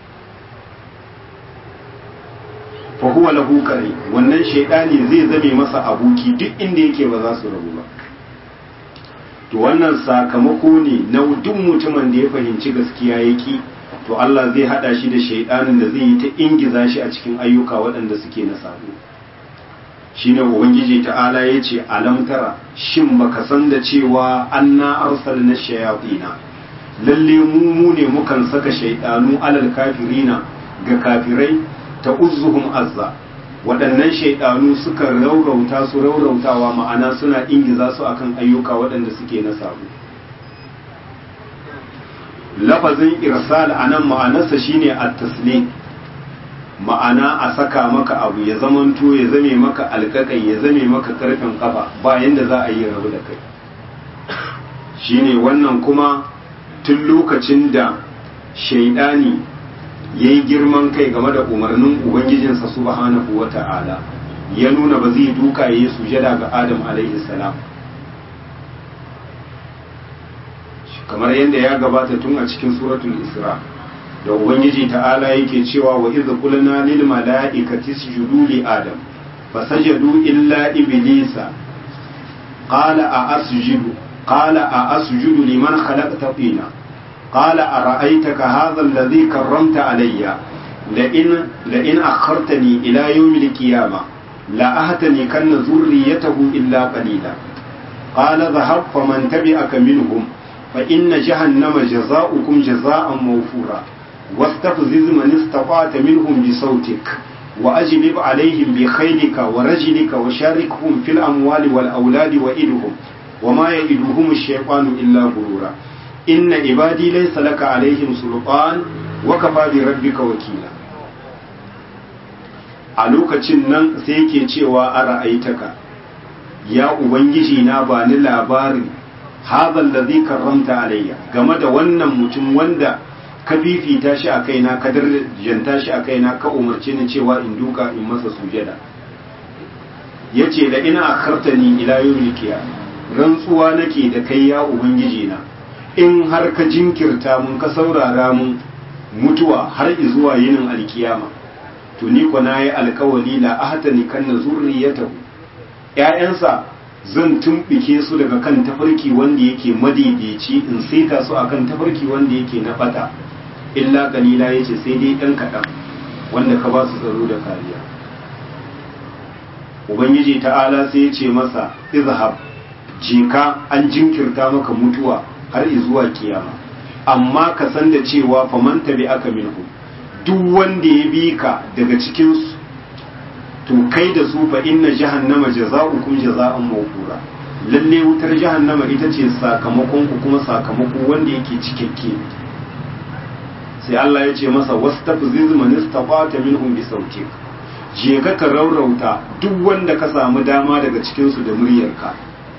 fa huwa lahu qarin wannan shaydani zai zame masa abuki duk inda yake ba za su rabu ba to wannan sakamako ne na duk mutumin da ya fahimci gaskiya yaki to Allah zai hada shi da shaidanin da zai yi ta ingiza shi a cikin ayyuka waɗanda suke na sabo shine ubangiji ta'ala ya ce alam tara shin baka san da cewa anna arsalna shayatina lalle mu mu ne mukan saka shaidanu alal kafirina ga kafirai ta uzzuhum azza waɗannan shaidanu suka raurauta su raurautawa ma'ana suna ingiza su akan ayyuka waɗanda suke na sabo lafazin irsal a nan ma'anarsa shine at-taslim ma'ana a saka maka abu ya zamanto ya zame maka alƙaƙai ya zame maka ƙarfin kafa ba yanda za a yi rabu da kai shine wannan kuma tun lokacin da shaidani ya yi girman kai game da umarnin ubangijinsa subhanahu wa ta'ala ya nuna ba zai duka ya yi sujada ga adam alaihi salam kamar yadda ya gabata tun a cikin suratul isra da ubangiji ta'ala yake cewa wa idh qulna lil mala'ikati isjudu li adam fasajadu illa iblisa qala a asjudu qala a asjudu liman khalaqta tina قال أرأيتك هذا الذي كرمت علي لئن لئن أخرتني إلى يوم القيامة لأهتنكن ذريته إلا قليلا قال ذهب فمن تبعك منهم فإن جهنم جزاؤكم جزاء موفورا واستفزز من استطعت منهم بصوتك وأجلب عليهم بخيلك ورجلك وشاركهم في الأموال والأولاد وإدهم وما يئدهم الشيطان إلا غرورا inna ibadi laysa laka alaihim sultan wa kafa bi rabbika wakila a lokacin nan sai yake cewa a ra'aitaka ya ubangiji na ba ni labarin hadha alladhi karramta alayya game da wannan mutum wanda ka fifita shi a kaina ka darjanta shi a kaina ka umarce ni cewa in duka in masa sujada yace da ina akhartani ila yawmil qiyamah rantsuwa nake da kai ya ubangiji na in har ka jinkirta mun ka saurara mun mutuwa har zuwa yinin alkiyama to ni ko nayi alkawali la ahtani kan zurriyatahu ƴaƴansa zan tumbike su daga kan tafarki wanda yake madaidaici in saita su akan tafarki wanda yake na fata illa kalila yace sai dai ɗan kaɗan wanda ka ba su tsaro da kariya ubangiji ta'ala sai ya ce masa izhab jika an jinkirta maka mutuwa har zuwa kiyama amma ka san da cewa faman tabi aka minhu duk wanda ya bi ka daga cikin su to kai da su fa inna jahannama jaza'ukum jaza'an mawfura lalle wutar jahannama ita ce sakamakon ku kuma sakamako wanda yake cikakke sai Allah ya ce masa wastafziz man istafata minhum bi sautik je ka ka raurauta duk wanda ka samu dama daga cikin su da muryarka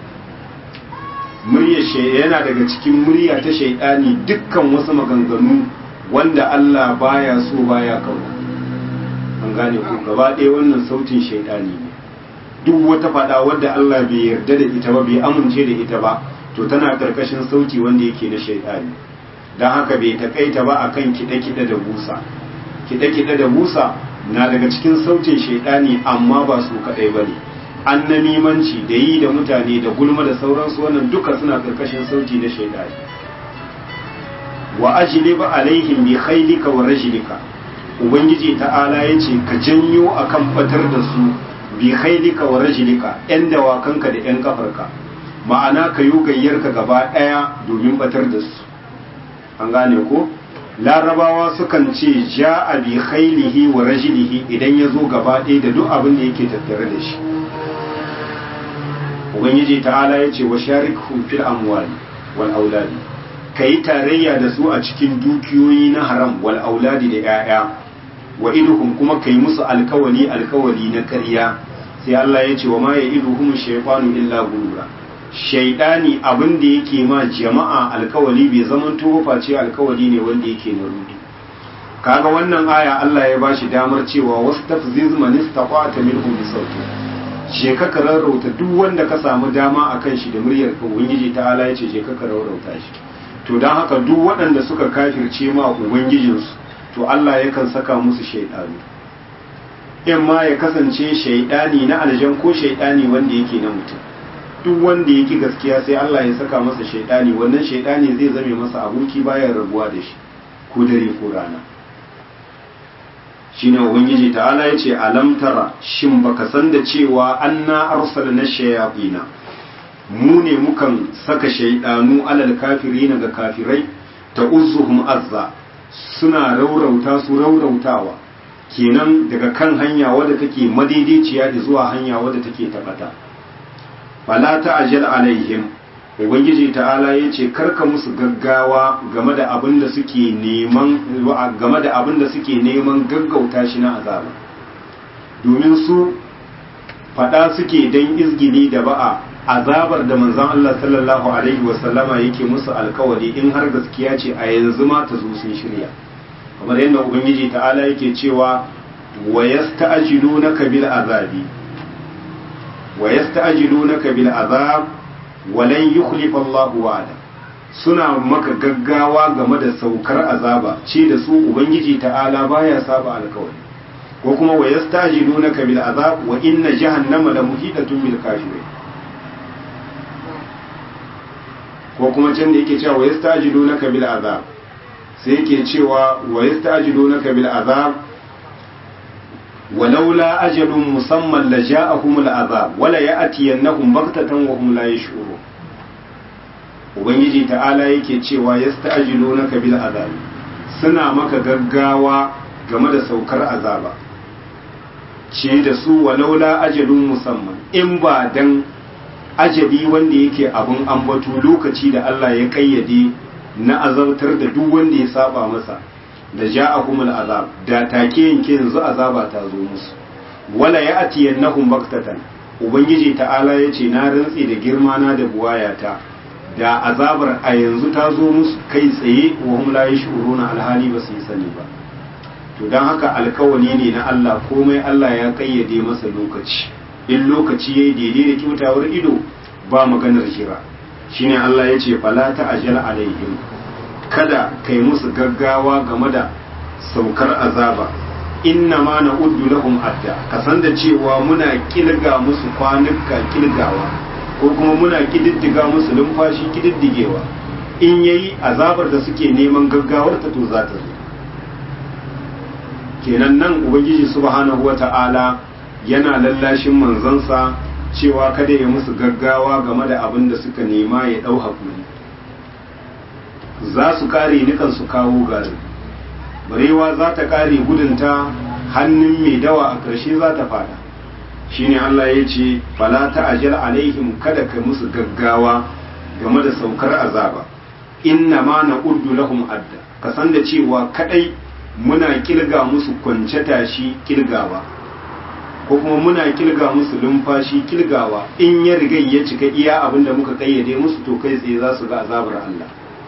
muryar yana daga cikin murya ta shaidani dukkan wasu maganganu wanda Allah baya so baya kauna an gane ku gaba ɗaya wannan sautin shaidani ne duk wata fada wadda Allah bai yarda da ita ba bai amince da ita ba to tana karkashin sauti wanda yake na shaidani don haka bai takaita ba akan kiɗe-kiɗe da busa kiɗe-kiɗe da busa na daga cikin sautin shaidani amma ba su kaɗai ba ne annamimanci da yi da mutane da gulma da sauransu wannan duka suna karkashin sauti na shaidani wa ajlib alaihim bi khaylika wa rajlika ubangiji ta'ala yace ka janyo akan batar da su bi khaylika wa rajlika yan dawakanka da yan kafarka ma'ana ka yi gayyarka gaba daya domin batar da su an gane ko larabawa sukan ce ja'a bi khaylihi wa rajlihi idan ya zo gaba ɗaya da duk abin da yake tattare da shi ubangiji ta'ala ya ce wa sharikhum fil amwali wal auladi kai tarayya da su a cikin dukiyoyi na haram wal auladi da 'ya'ya wa iduhum kuma kai musu alkawali alkawali na ƙarya sai Allah ya ce wa ma ya iduhum shaytanu illa gurura shaydani abin da yake ma jama'a alkawali bai zaman to face alkawali ne wanda yake na rudi kaga wannan aya Allah ya bashi damar cewa wastafziz man istaqata minhum bi sauti je ka rarrauta duk wanda ka samu dama akan shi da muryar ka ubangiji ta ala yace je ka rarrauta shi to dan haka duk waɗanda suka kafirce ma ubangijinsu to Allah yakan saka musu shaidanu in ma ya kasance shaidani na aljan ko shaidani wanda yake na mutum duk wanda yake gaskiya sai Allah ya saka masa shaidani wannan shaidani zai zame masa aboki bayan rabuwa da shi ko dare ko rana shine ubangiji ta'ala yace alam tara shin baka san da cewa anna arsalna shayatina mu ne mukan saka shaidanu alal kafirina ga kafirai ta uzuhum azza suna raurauta su raurautawa kenan daga kan hanya wadda take madaidaiciya da zuwa hanya wadda take tabata fala ta'jal alaihim ubangiji ta'ala yace karka musu gaggawa game da abin da suke neman game da abin da suke neman gaggauta shi na azaba domin su fada suke dan izgili da ba'a azabar da manzon Allah sallallahu alaihi wasallama yake musu alkawari in har gaskiya ce a yanzu ma ta zo sun shirya kamar yadda ubangiji ta'ala yake cewa wa yasta'jilunaka bil azabi wa yasta'jilunaka bil azab wa lan yukhlifa Allahu wa'ada suna maka gaggawa game da saukar azaba ce da su ubangiji ta'ala baya saba alkawari ko kuma wa yasta'jilunaka bil azab wa inna jahannama la muhidatun bil kafirin ko kuma can da yake cewa wa yasta'jilunaka bil azab sai yake cewa wa yasta'jilunaka bil azab ولولا أجل مسمى لجاءهم العذاب ولا يأتينهم بغتة وهم لا يشعرون ubangiji ta'ala yake cewa yasta'jilunaka bil azab suna maka gaggawa game da saukar azaba ce da su walaula ajalun musamman in ba dan ajali wanda yake abun ambato lokaci da Allah ya kayyade na azabtar da duk wanda ya saba masa da ja'ahumul azab da take yanke yanzu azaba ta zo musu wala ya'tiyannahum baktatan ubangiji ta'ala yace na rantsi da girma na da buwayata da azabar a yanzu ta zo musu kai tsaye wa hum la yashuruna alhali ba su yi sani ba to dan haka alkawali ne na Allah komai Allah ya kayyade masa lokaci in lokaci yayi daidai da kyautawar ido ba maganar jira shine Allah yace fala ta'jal alaihim kada kai musu gaggawa game da saukar azaba inna ma na uddu lahum adda ka san da cewa muna kilga musu kwanuka kilgawa ko kuma muna kididdiga musu numfashi kididdigewa in yayi azabar da suke neman gaggawar ta to za ta zo kenan nan ubangiji subhanahu wata'ala yana lallashin manzansa cewa kada ya musu gaggawa game da abin da suka nema ya dau hakuri za su kare nikan su kawo garin barewa za ta kare gudunta hannun mai dawa a ƙarshe za ta fada shine Allah ya ce fala ta'jal alaihim kada ka musu gaggawa game da saukar azaba inna ma na'uddu lahum adda ka san da cewa kadai muna kilga musu kwance tashi kilgawa ko kuma muna kilga musu lumfashi kilgawa in ya riga ya cika iya abinda muka kayyade musu to kai tsaye za su ga azabar Allah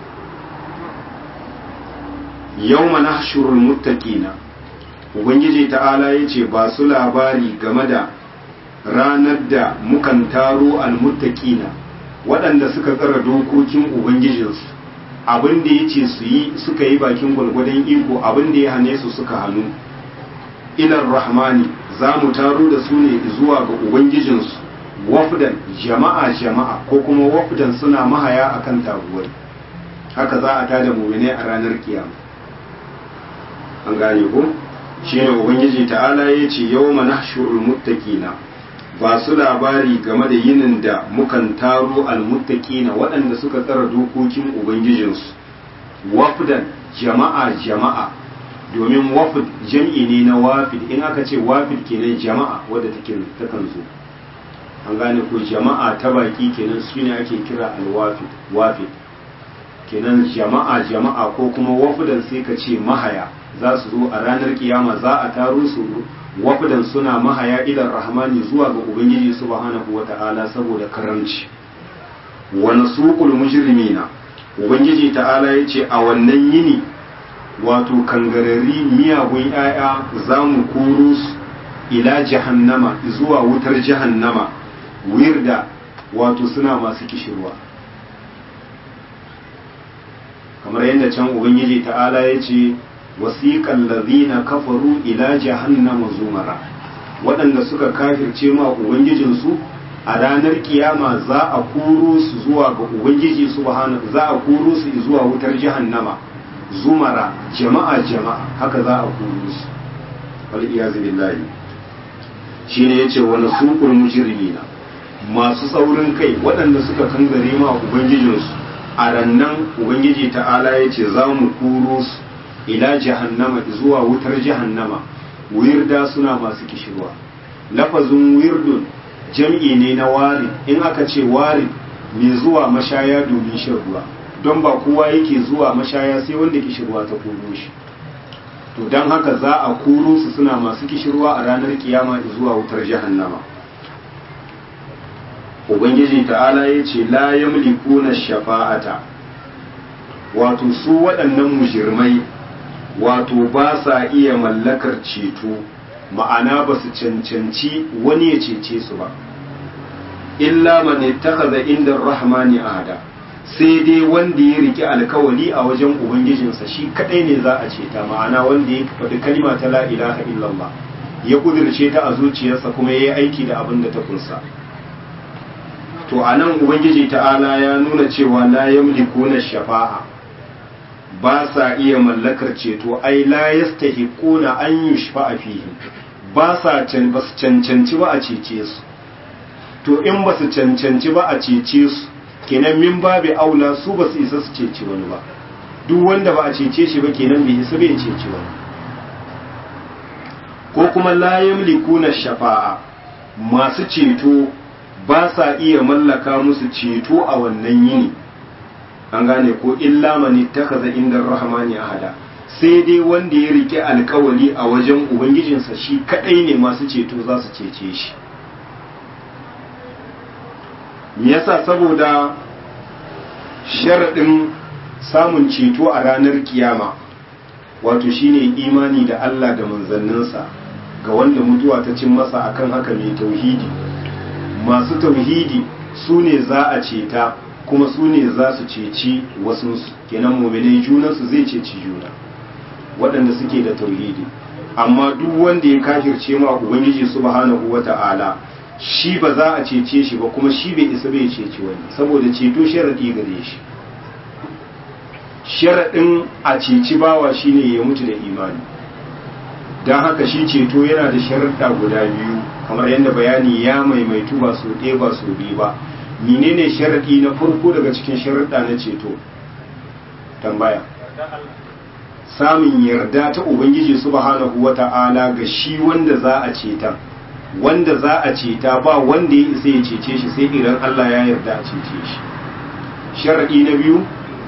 yawma nahshurul muttaqina ubangiji ta'ala yace ba su labari game da ranar da mukan taro almuttaqina waɗanda suka tsara dokokin ubangijinsu abin da yace su yi suka yi bakin gwalgwadon iko abin da ya hane su suka hannu ilar rahmani za mu taro da su ne zuwa ga ubangijinsu wafdan jama'a jama'a ko kuma wafdan suna mahaya akan taguwai haka za a tada mu'minai a ranar kiyama an gane ko shi ne ubangiji ta'ala ya ce yau mana shurul muttaqina ba su labari game da yinin da mukan taro almuttaqina waɗanda suka tsara dokokin ubangijinsu wafdan jama'a jama'a domin wafd jam'i ne na wafid in aka ce wafid kenan jama'a wadda take takan zo an gane ko jama'a ta baki kenan su ne ake kira alwafid wafid kenan jama'a jama'a ko kuma wafudan sai ka ce mahaya za su zo a ranar kiyama za a taro su wafudan suna mahaya idan rahmani zuwa ga ubangiji subhanahu wata'ala saboda karamci wa nasuqul mujrimina ubangiji ta'ala yace a wannan yini wato kangarari miyagun 'ya'ya za mu koro su ila jahannama zuwa wutar jahannama wirda wato suna masu kishirwa kamar yadda can ubangiji ta'ala ya ce wasiƙan lazina kafaru ila jahannama zumara waɗanda suka kafirce ma ubangijinsu a ranar kiyama za a koro su zuwa ga ubangiji subhanahu za a koro su zuwa wutar jahannama zumara jama'a jama'a haka za a koro su wal iyazu billahi shine yace wa nasuqul mujrimina masu tsaurin kai waɗanda suka kangare ma ubangijinsu a rannan ubangiji ta'ala yace za mu koro su ila jahannama zuwa wutar jahannama wirda suna masu kishirwa lafazin wirdun jam'i ne na warin in aka ce warin mai zuwa mashaya domin shan ruwa don ba kowa yake zuwa mashaya sai wanda kishirwa ta koro shi to don haka za a koro su suna masu kishirwa a ranar kiyama zuwa wutar jahannama ubangiji ta'ala ya ce la yamlikuna shafa'ata wato su waɗannan mujirmai wato ba sa iya mallakar ceto ma'ana ba su cancanci wani ya cece su ba illa man ittakhadha inda rahmani ahada sai dai wanda ya riki alkawali a wajen ubangijinsa shi kadai ne za a ceta ma'ana wanda ya faɗi kalma ta la ilaha illallah ya kudirce ta a zuciyarsa kuma ya yi aiki da abin da ta kunsa to anan ubangiji ta'ala ya nuna cewa la yamlikuna shafa'a ba sa iya mallakar ceto ai la yastahiquna an yushfa'a fihim ba sa can ba su cancanci ba a cece su to in ba su cancanci ba a cece su kenan min babu aula su ba su isa su ceci wani ba duk wanda ba a cece shi ba kenan bai isa bai ceci wani ko kuma la yamlikuna shafa'a masu ceto ba sa iya mallaka musu ceto a wannan yini an gane ko illa man ittakaza inda rahmani ahada sai dai wanda ya rike alkawali a wajen ubangijinsa shi kadai ne masu ceto za su cece shi me yasa saboda sharaɗin samun ceto a ranar kiyama wato shine imani da Allah da manzanninsa ga wanda mutuwa ta cin masa akan haka mai tauhidi masu tauhidi su ne za a ceta kuma su ne za su ceci wasunsu kenan muminai junansu zai ceci juna waɗanda suke da tauhidi amma duk wanda ya kafirce ma ubangiji subhanahu wata'ala shi ba za a cece shi ba kuma shi bai isa bai ceci wani saboda ceto sharadi gare shi sharadin a ceci bawa shine ya mutu da imani don haka shi ceto yana da sharaɗa guda biyu kamar yadda bayani ya maimaitu ba so ɗaya ba so biyu ba menene sharaɗi na farko daga cikin sharaɗa na ceto tambaya samun yarda ta ubangiji subhanahu wata'ala ga shi wanda za a ceta wanda za a ceta ba wanda ya isa ya cece shi sai idan Allah ya yarda a cece shi sharaɗi na biyu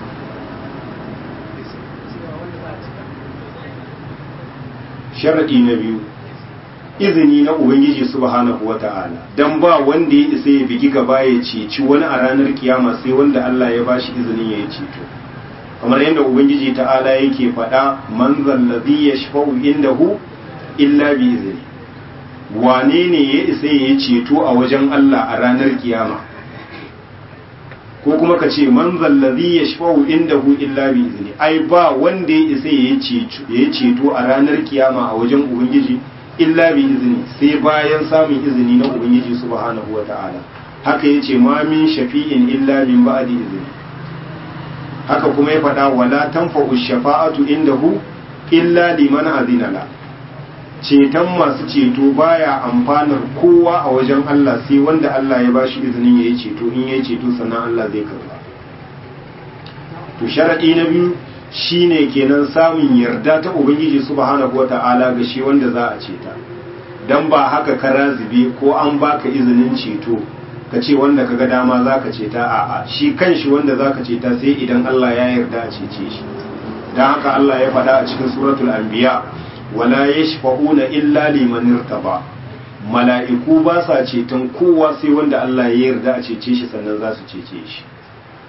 sharaɗi na biyu izini na ubangiji subhanahu wata'ala dan ba wanda ya isa ya bigi gaba ya ceci wani a ranar kiyama sai wanda Allah ya bashi izinin ya yi ceto kamar yadda ubangiji ta'ala yake faɗa man zallazi yashfa'u indahu illa bi izini wane ne ya isa ya yi ceto a wajen Allah a ranar kiyama ko kuma ka ce man zallazi yashfa'u indahu illa bi izini ai ba wanda ya isa ya yi ceto a ranar kiyama a wajen ubangiji illa bi izini sai bayan samun izini na ubangiji subhanahu wata'ala haka yace ma min shafi'in illa min ba'di izini haka kuma ya faɗa wala tanfa'u shafa'atu indahu illa liman azina la ceton masu ceto baya amfanar kowa a wajen Allah sai wanda Allah ya bashi izinin yayi ceto in yayi ceto sannan Allah zai karba to sharadi na biyu shine kenan samun yarda ta ubangiji subhanahu wata'ala ga shi wanda za a ceta dan ba haka ka razibe ko an baka izinin ceto ka ce wanda kaga dama zaka ceta a'a shi kanshi wanda zaka ceta sai idan Allah ya yarda a cece shi dan haka Allah ya faɗa a cikin suratul anbiya wala yashfa'una illa liman irtaba mala'iku ba sa ceton kowa sai wanda Allah ya yarda a cece shi sannan za su cece shi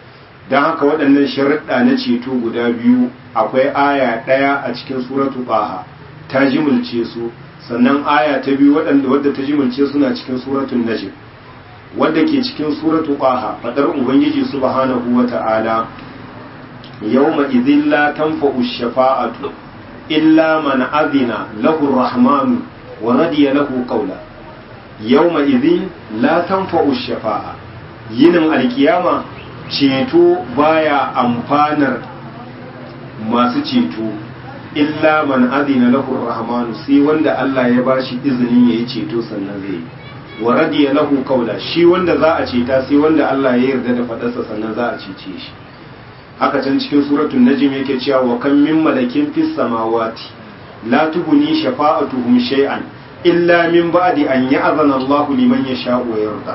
don haka waɗannan sharaɗa na ceto guda biyu akwai aya ɗaya a cikin suratu ɓaha ta jimilce su sannan aya ta biyu waɗanda wadda ta jimilce suna cikin suratun najm wadda ke cikin suratu ɓaha faɗar ubangiji subhanahu wa ta'ala yawma idhin la tanfa'u shafa'atu illa man adina lahu rahmanu wa radiya lahu qawla yawma idhin la tanfa'u shafa'a yinin alkiyama ceto baya amfanar masu ceto illa man adina lahu rahmanu sai wanda Allah ya bashi izinin yayi ceto sannan zai wa radiya lahu qawla shi wanda za a ceta sai wanda Allah ya yarda da fadarsa sannan za a cece shi haka can cikin suratul najm yake cewa wa kam min malakin fis samawati la tughni shafa'atuhum shay'an illa min ba'di an ya'zana Allahu liman yasha'u wa yarda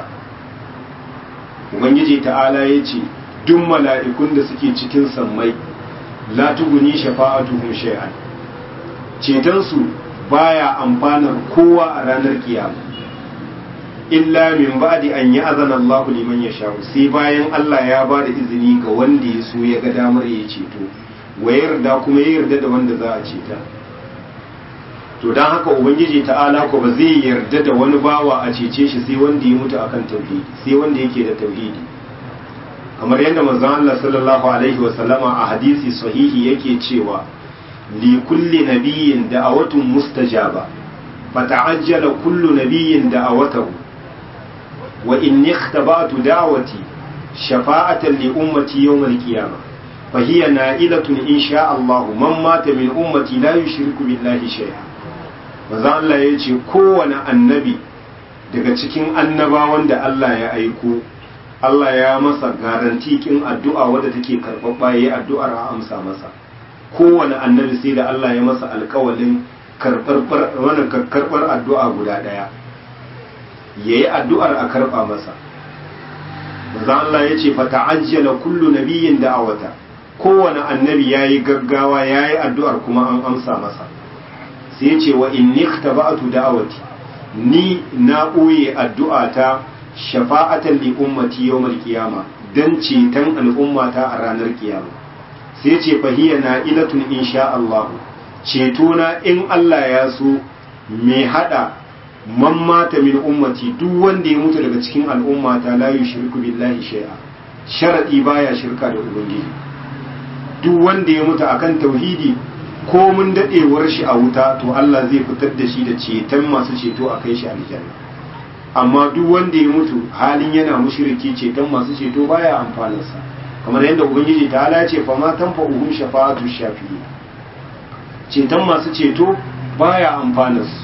ubangiji ta'ala yace duk mala'ikun da suke cikin sammai la tughni shafa'atuhum shay'an ceton su baya amfanar kowa a ranar kiyama illa min ba'di an ya'zana Allahu liman yasha'u sai bayan Allah ya ba da izini ga wanda ya so ya ga damar ya ceto wa yarda kuma ya yarda da wanda za a ceta to dan haka ubangiji ta'ala ko ba zai yarda da wani bawa a cece shi sai wanda ya mutu akan tauhidi sai wanda yake da tauhidi kamar yadda manzon Allah sallallahu alaihi wa sallama a hadisi sahihi yake cewa li kulli nabiyyin da'awatun mustajaba fata'ajjala kullu nabiyyin da'awatahu وإني اختبأت دعوتي شفاعة لأمتي يوم القيامة فهي نائلة إن شاء الله من مات من أمتي لا يشرك بالله شيئا maza Allah ya ce kowane annabi daga cikin annabawan da Allah ya aiko Allah ya masa garantikin addu'a wadda take karɓaɓɓa ya yi addu'ar a amsa masa kowane annabi sai da Allah ya masa alƙawalin karɓar addu'a guda ɗaya ya yi addu'ar a karɓa masa. Maza Allah ya ce, Fata ajiyala kullu nabiyin da'awata, kowane annabi ya yi gaggawa ya yi addu'ar kuma an amsa masa. Sai ya ce wa in nikta ba'atu da'awati, ni na ɓoye addu'ata shafa'atan li ummati yawmal kiyama don ceton al'ummata a ranar kiyama. Sai ce fahiyya na ilatun insha Allah, cetona in Allah ya so mai haɗa man mata min ummati duk wanda ya mutu daga cikin al'ummata la yushriku billahi shay'a sharadi baya shirka da ubangiji duk wanda ya mutu akan tauhidi ko mun dadewar shi a wuta to Allah zai fitar da shi da ceton masu ceto a kai shi aljanna amma duk wanda ya mutu halin yana mushriki ceton masu ceto baya amfanarsa kamar yadda ubangiji ta ala ce fa ma tanfa'uhum shafa'atu shafi'in ceton masu ceto baya amfanarsu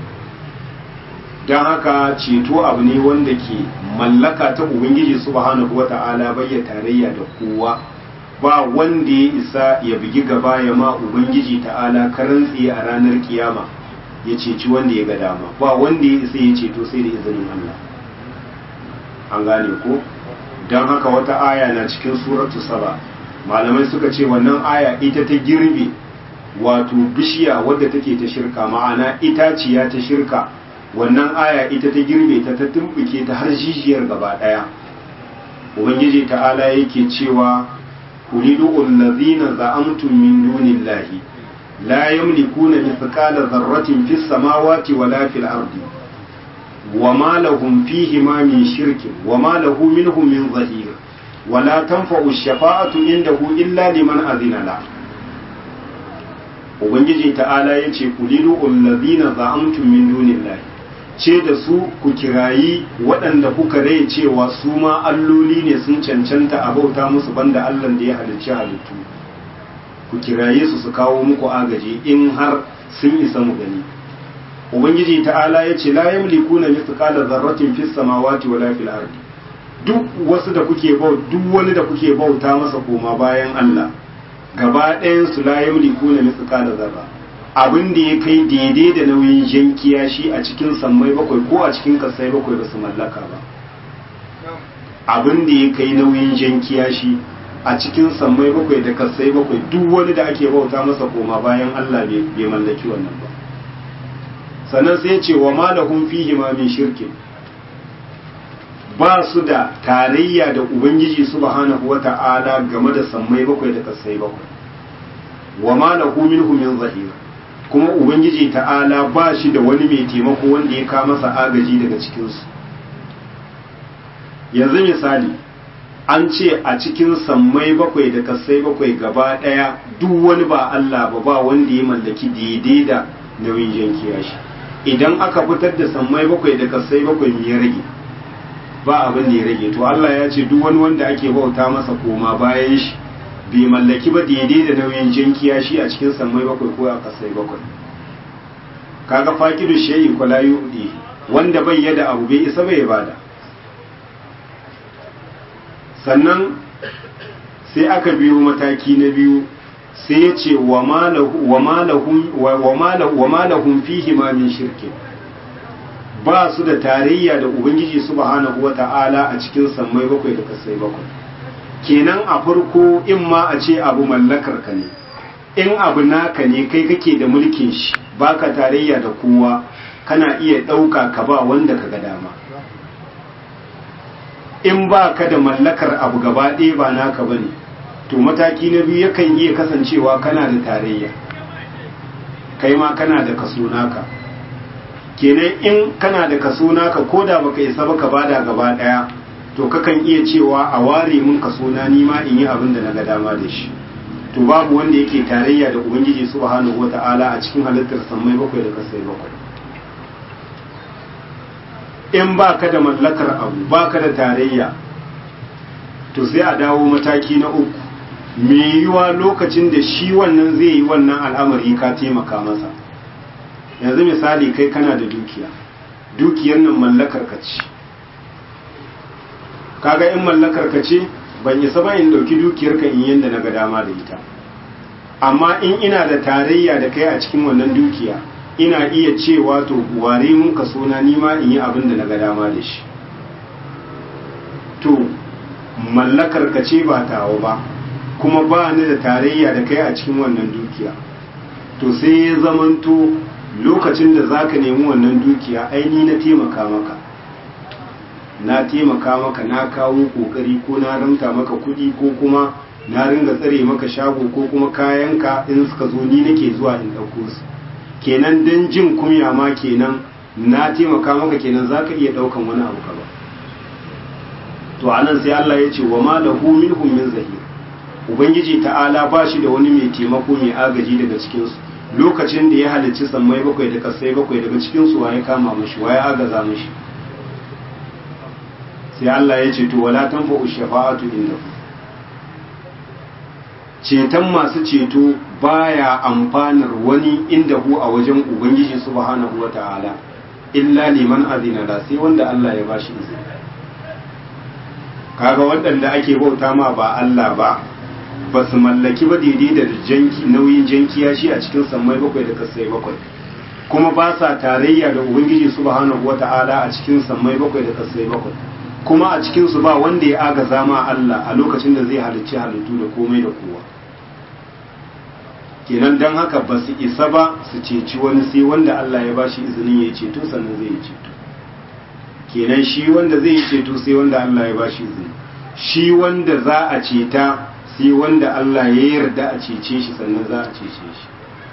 don haka ceto abu ne wanda ke mallaka ta ubangiji subhanahu wata'ala bayya tarayya da kowa ba wanda ya isa ya bugi gaba ya ma ubangiji ta'ala karantsi a ranar kiyama ya ceci wanda ya ga dama ba wanda ya isa ya ceto sai da izinin Allah an gane ko don haka wata aya na cikin suratu saba malamai suka ce wannan aya ita ta girbe wato bishiya wadda take ta shirka ma'ana itaciya ta shirka wannan aya ita ta girbe ta ta tumbuke ta har jijiyar gaba daya ubangiji ta'ala yake cewa kulidu allazina za'amtum min dunillahi la yamlikuna mithqala dharratin fis samawati wala fil ardi wama lahum fihi ma min shirkin wama lahu minhum min zahir wala tanfa'u ash-shafa'atu indahu illa liman adhina lahu ubangiji ta'ala ya ce ku lidu allazina za'amtum min dunillahi ce da su ku kirayi waɗanda kuka rai cewa su ma alloli ne sun cancanta a bauta musu banda Allah da ya halicci halittu ku kiraye su su kawo muku agaji in har sun isa mu gani ubangiji ta'ala ya ce la yamlikuna mithqala dharratin fis samawati wala fil ardi duk wasu da kuke bauta duk wani da kuke bauta masa koma bayan Allah gaba ɗayan su la yamliku na mithqala zarra abin da ya kai daidai da nauyin jankiya shi a cikin sammai bakwai ko a cikin kasai bakwai ba su mallaka ba abin da ya kai nauyin jankiya shi a cikin sammai bakwai da kasai bakwai duk wani da ake bauta masa koma bayan Allah bai mallaki wannan ba sannan sai ce wa malahum fihi ma min shirkin ba su da tarayya da ubangiji subhanahu wata'ala game da sammai bakwai da kasai bakwai wa ma lahu minhu min zahir kuma ubangiji ta'ala ba shi da wani mai taimako wanda ya kama masa agaji daga cikin su yanzu misali an ce a cikin sammai bakwai da kasai bakwai gaba daya duk wani ba Allah ba ba wanda ya mallaki daidai da nauyin jankiya shi idan aka fitar da sammai bakwai da kasai bakwai me ya rage ba abin da ya rage to Allah ya ce duk wani wanda ake bauta masa koma bayan shi bai mallaki ba daidai da nauyin jankiya shi a cikin sammai bakwai ko a kasai bakwai kaga fakidu shayi ko la yudi wanda bai yada abu bai isa bai bada sannan sai aka biyo mataki na biyu sai ya ce wa malahun fihi ma min shirki ba su da tarayya da ubangiji subhanahu wa ta'ala a cikin sammai bakwai da kasai bakwai kenan a farko in ma a ce abu mallakar ka ne in abu naka ne kai kake da mulkin shi baka tarayya da kowa kana iya ɗauka ka ba wanda ka ga dama in ba ka da mallakar abu gaba ɗaya ba naka ba ne to mataki na biyu yakan iya kasancewa kana da tarayya kai ma kana da kaso naka kenan in kana da kaso naka ko da baka isa baka bada gaba ɗaya to kakan iya cewa a ware mun kaso na nima in yi abin da na ga dama da shi to babu wanda yake tarayya da ubangiji subhanahu wata'ala a cikin halittar sammai bakwai da kasai bakwai in ba ka da mallakar abu ba ka da tarayya to sai a dawo mataki na uku mai yiwuwa lokacin da shi wannan zai yi wannan al'amari ka taimaka masa yanzu misali kai kana da dukiya dukiyar nan mallakar ka ce kaga in mallakar ka ce ban isa ba in dauki dukiyar ka in yanda na ga dama da ita amma in ina da tarayya da kai a cikin wannan dukiya ina iya cewa to ware mun ka sona nima in yi abin da na ga dama da shi to mallakar ka ce ba tawo ba kuma ba ni da tarayya da kai a cikin wannan dukiya to sai ya zamanto lokacin da zaka nemi wannan dukiya aini na taimaka maka na taimaka maka na kawo kokari ko na ramta maka kuɗi ko kuma na ringa tsare maka shago ko kuma kayanka in suka zo ni nake zuwa in ɗauko su kenan don jin kunya ma kenan na taimaka maka kenan za ka iya ɗaukan wani abu ka ba to anan sai Allah ya ce wa ma lahu minhum min zahir ubangiji ta'ala ba shi da wani mai taimako mai agaji daga cikin su lokacin da ya halicci sammai bakwai da kasai bakwai daga cikin su waye kama mishi waye agaza mishi sai Allah ya ce to wala tanfa'u shafa'atu indahu ceton masu ceto baya amfanar wani inda hu a wajen ubangiji subhanahu wata'ala illa liman azina la sai wanda Allah ya bashi izini kaga waɗanda ake bauta ma ba Allah ba ba su mallaki ba daidai da janki nauyin jankiya shi a cikin sammai bakwai da kasai bakwai kuma ba sa tarayya da ubangiji subhanahu wata'ala a cikin sammai bakwai da kasai bakwai kuma a cikin su ba wanda ya agaza ma Allah a lokacin da zai halicci halittu da komai da kowa kenan don haka ba su isa ba su ceci wani sai wanda Allah ya bashi izinin ya ceto sannan zai yi ceto kenan shi wanda zai yi ceto sai wanda Allah ya bashi izini shi wanda za a ceta sai wanda Allah ya yarda a cece shi sannan za a cece shi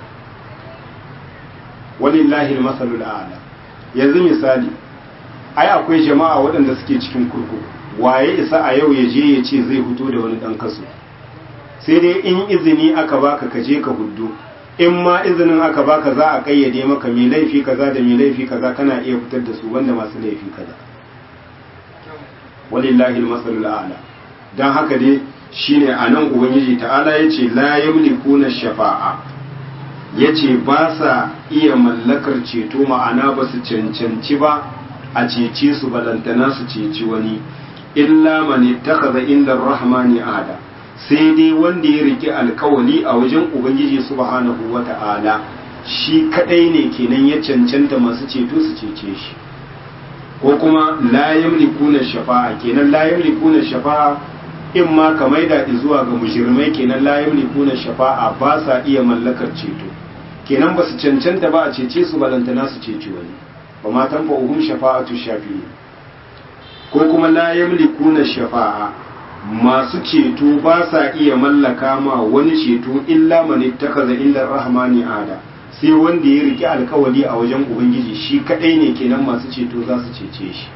walillahi masalul a'la yanzu misali ai akwai jama'a waɗanda suke cikin kurkuku waye isa a yau ya je ya ce zai fito da wani ɗan kaso sai dai in izini aka baka ka je ka huddu in ma izinin aka baka za a kayyade maka mai laifi kaza da mai laifi kaza kana iya fitar da su wanda masu laifi kaza walillahi almasalul a'la dan haka dai shine anan ubangiji ta'ala yace la yamlikuna shafa'a yace ba sa iya mallakar ceto ma'ana ba su cancanci ba a cece su balantana su ceci wani illa man ittakhadha inda ar-rahmani ahada sai dai wanda ya rike alkawali a wajen ubangiji subhanahu wata'ala shi kadai ne kenan ya cancanta masu ceto su cece shi ko kuma la yamlikuna shafa'a kenan la yamlikuna shafa'a in ma ka maida zuwa ga mujirmai kenan la yamlikuna shafa'a ba sa iya mallakar ceto kenan ba su cancanta ba a cece su balantana su ceci wani ba ma tanfa'uhum shafa'atu shafi'i ko kuma la yamlikuna shafa'a masu ceto ba sa iya mallaka ma wani ceto illa man ittakaza inda rahmani ada sai wanda ya riki alkawali a wajen ubangiji shi kadai ne kenan masu ceto za su cece shi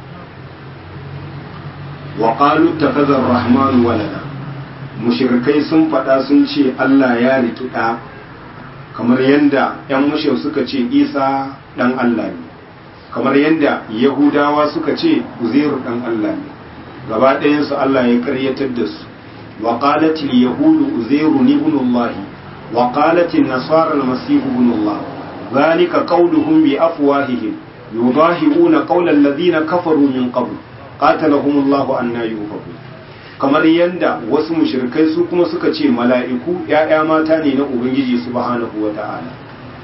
wa qalu ittakaza ar-rahmanu walada mushrikai sun faɗa sun ce Allah ya riki ɗa kamar yadda 'yan mushau suka ce isa ɗan Allah ne kamar yadda yahudawa suka ce uzairu ɗan Allah ne gaba ɗayansu Allah ya karyatar da su wa qalatil yahudu uzairu ibn Allah wa qalatil nasara al-masih ibn Allah zalika qawluhum bi afwahihim yudahiuna qawla alladhina kafaru min qabl qatalahum Allah anna yufakun kamar yadda wasu mushrikai su kuma suka ce mala'iku ‘ya'ya mata ne na Ubangiji subhanahu wa ta'ala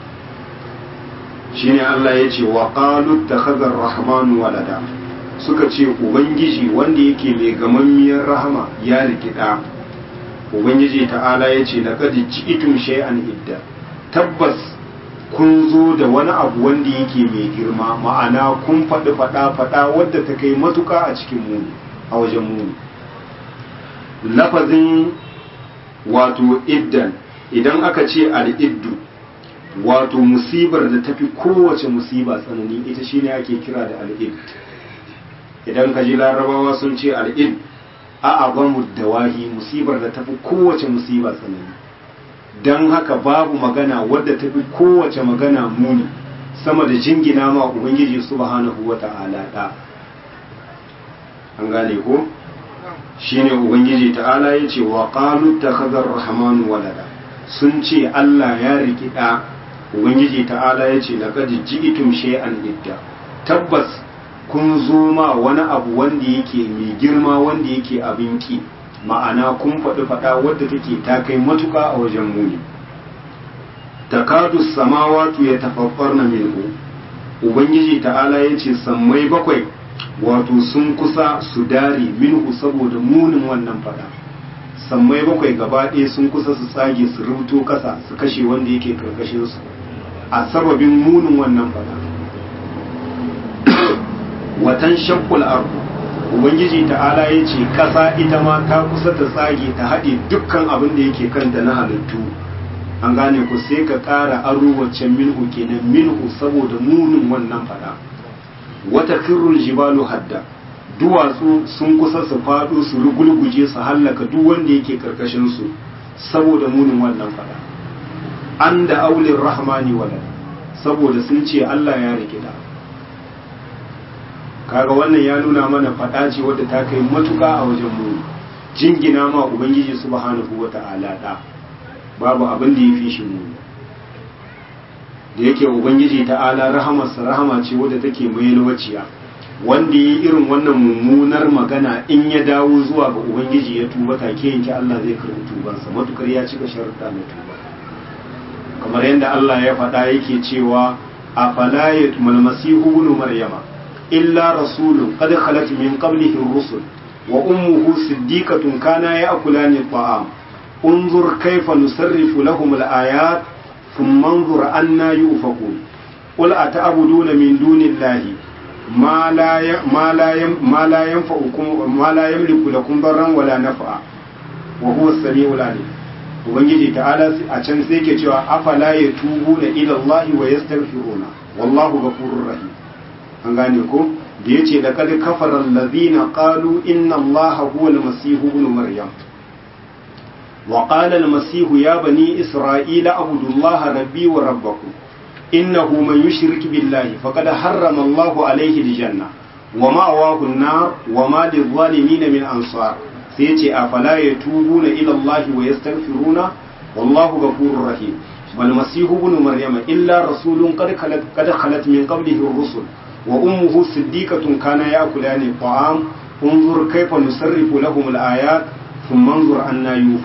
shi ne Allah ya ce wa ƙalut da hazar rahmanu walada suka ce Ubangiji wanda yake mai gamammiyar rahama ya rikida Ubangiji ta'ala ya ce daga ji'itun shay'an idda tabbas kun zo da wani abu wanda yake mai girma ma'ana kun faɗi faɗa-faɗa wadda ta kai matuka a cikin muni a wajen muni lafazin wato iddan idan aka ce al'iddu wato musibar da tafi kowace musiba tsanani ita shine ake kira da al'id idan ka ji larabawa sun ce al'id a abamu dawahi musibar da tafi kowace musiba tsanani don haka babu magana wadda tafi kowace magana muni sama da jingina ma ubangiji subhanahu wata'ala da an gane ko shine ubangiji ta'ala ya ce wa qalu takhadar rahmanu walada sun ce Allah ya riki da ubangiji ta'ala ya ce laqad ji'tum shay'an idda tabbas kun zo ma wani abu wanda yake mai girma wanda yake abin ki ma'ana kun faɗi faɗa wadda take ta kai matuka a wajen muni takadu samawatu ya tafaffarna minhu ubangiji ta'ala ya ce sammai bakwai wato sun kusa su dare minhu saboda munin wannan fada sammai bakwai gaba ɗaya sun kusa su tsage su rubuto kasa su kashe wanda yake karkashin su a sababin munin wannan fada watan shakkul ardu ubangiji ta'ala ya ce kasa ita ma ta kusa ta tsage ta haɗe dukkan abin da yake kanta na halittu an gane ku sai ka ƙara aro waccan minhu kenan minhu saboda munin wannan fada wata kirrul jibalu hadda duwatsu sun kusa su faɗo su rugulguje su hallaka duk wanda yake karkashin su saboda munin wannan fada an da aulin rahmani wala saboda sun ce Allah ya rikida kaga wannan ya nuna mana fada ce wadda ta kai matuka a wajen mu jingina ma ubangiji subhanahu wata'ala da babu abin da ya fi shi mu da yake ubangiji ta'ala rahamarsa rahama ce wadda take mai yalwaciya wanda yi irin wannan mummunar magana in ya dawo zuwa ga ubangiji ya tuba take yanke Allah zai karbi tubansa matukar ya cika sharuɗa na tuba kamar yadda Allah ya faɗa yake cewa a fala yatmal masihu ibn maryama illa rasulun qad khalat min qablihi rusul wa ummuhu siddiqatun kana ya'kulani at-ta'am انظر كيف نصرف لهم الآيات ثم انظر أنا يؤفكون قل أتعبدون من دون الله ما لا ي... ما لا ي... ما لا ينفعكم ما لا يملك لكم ضرا ولا نفعا وهو السميع العليم ubangiji ta'ala a can sai ke cewa afala ya tubu na ilallahi wa yastaghfiruna wallahu ghafurur rahim an gane ko da yace laqad kafara allazina qalu inna allaha huwa al-masih ibn maryam وقال المسيح يا بني إسرائيل اعبدوا الله ربي وربكم إنه من يشرك بالله فقد حرم الله عليه الجنة ومأواه النار وما للظالمين من أنصار سيتي أفلا يتوبون إلى الله ويستغفرون والله غفور رحيم والمسيح ابن مريم إلا رسول قد خلت, قد خلت من قبله الرسل وأمه صديقة كان يأكلان الطعام انظر كيف نصرف لهم الآيات sun manzur an na yi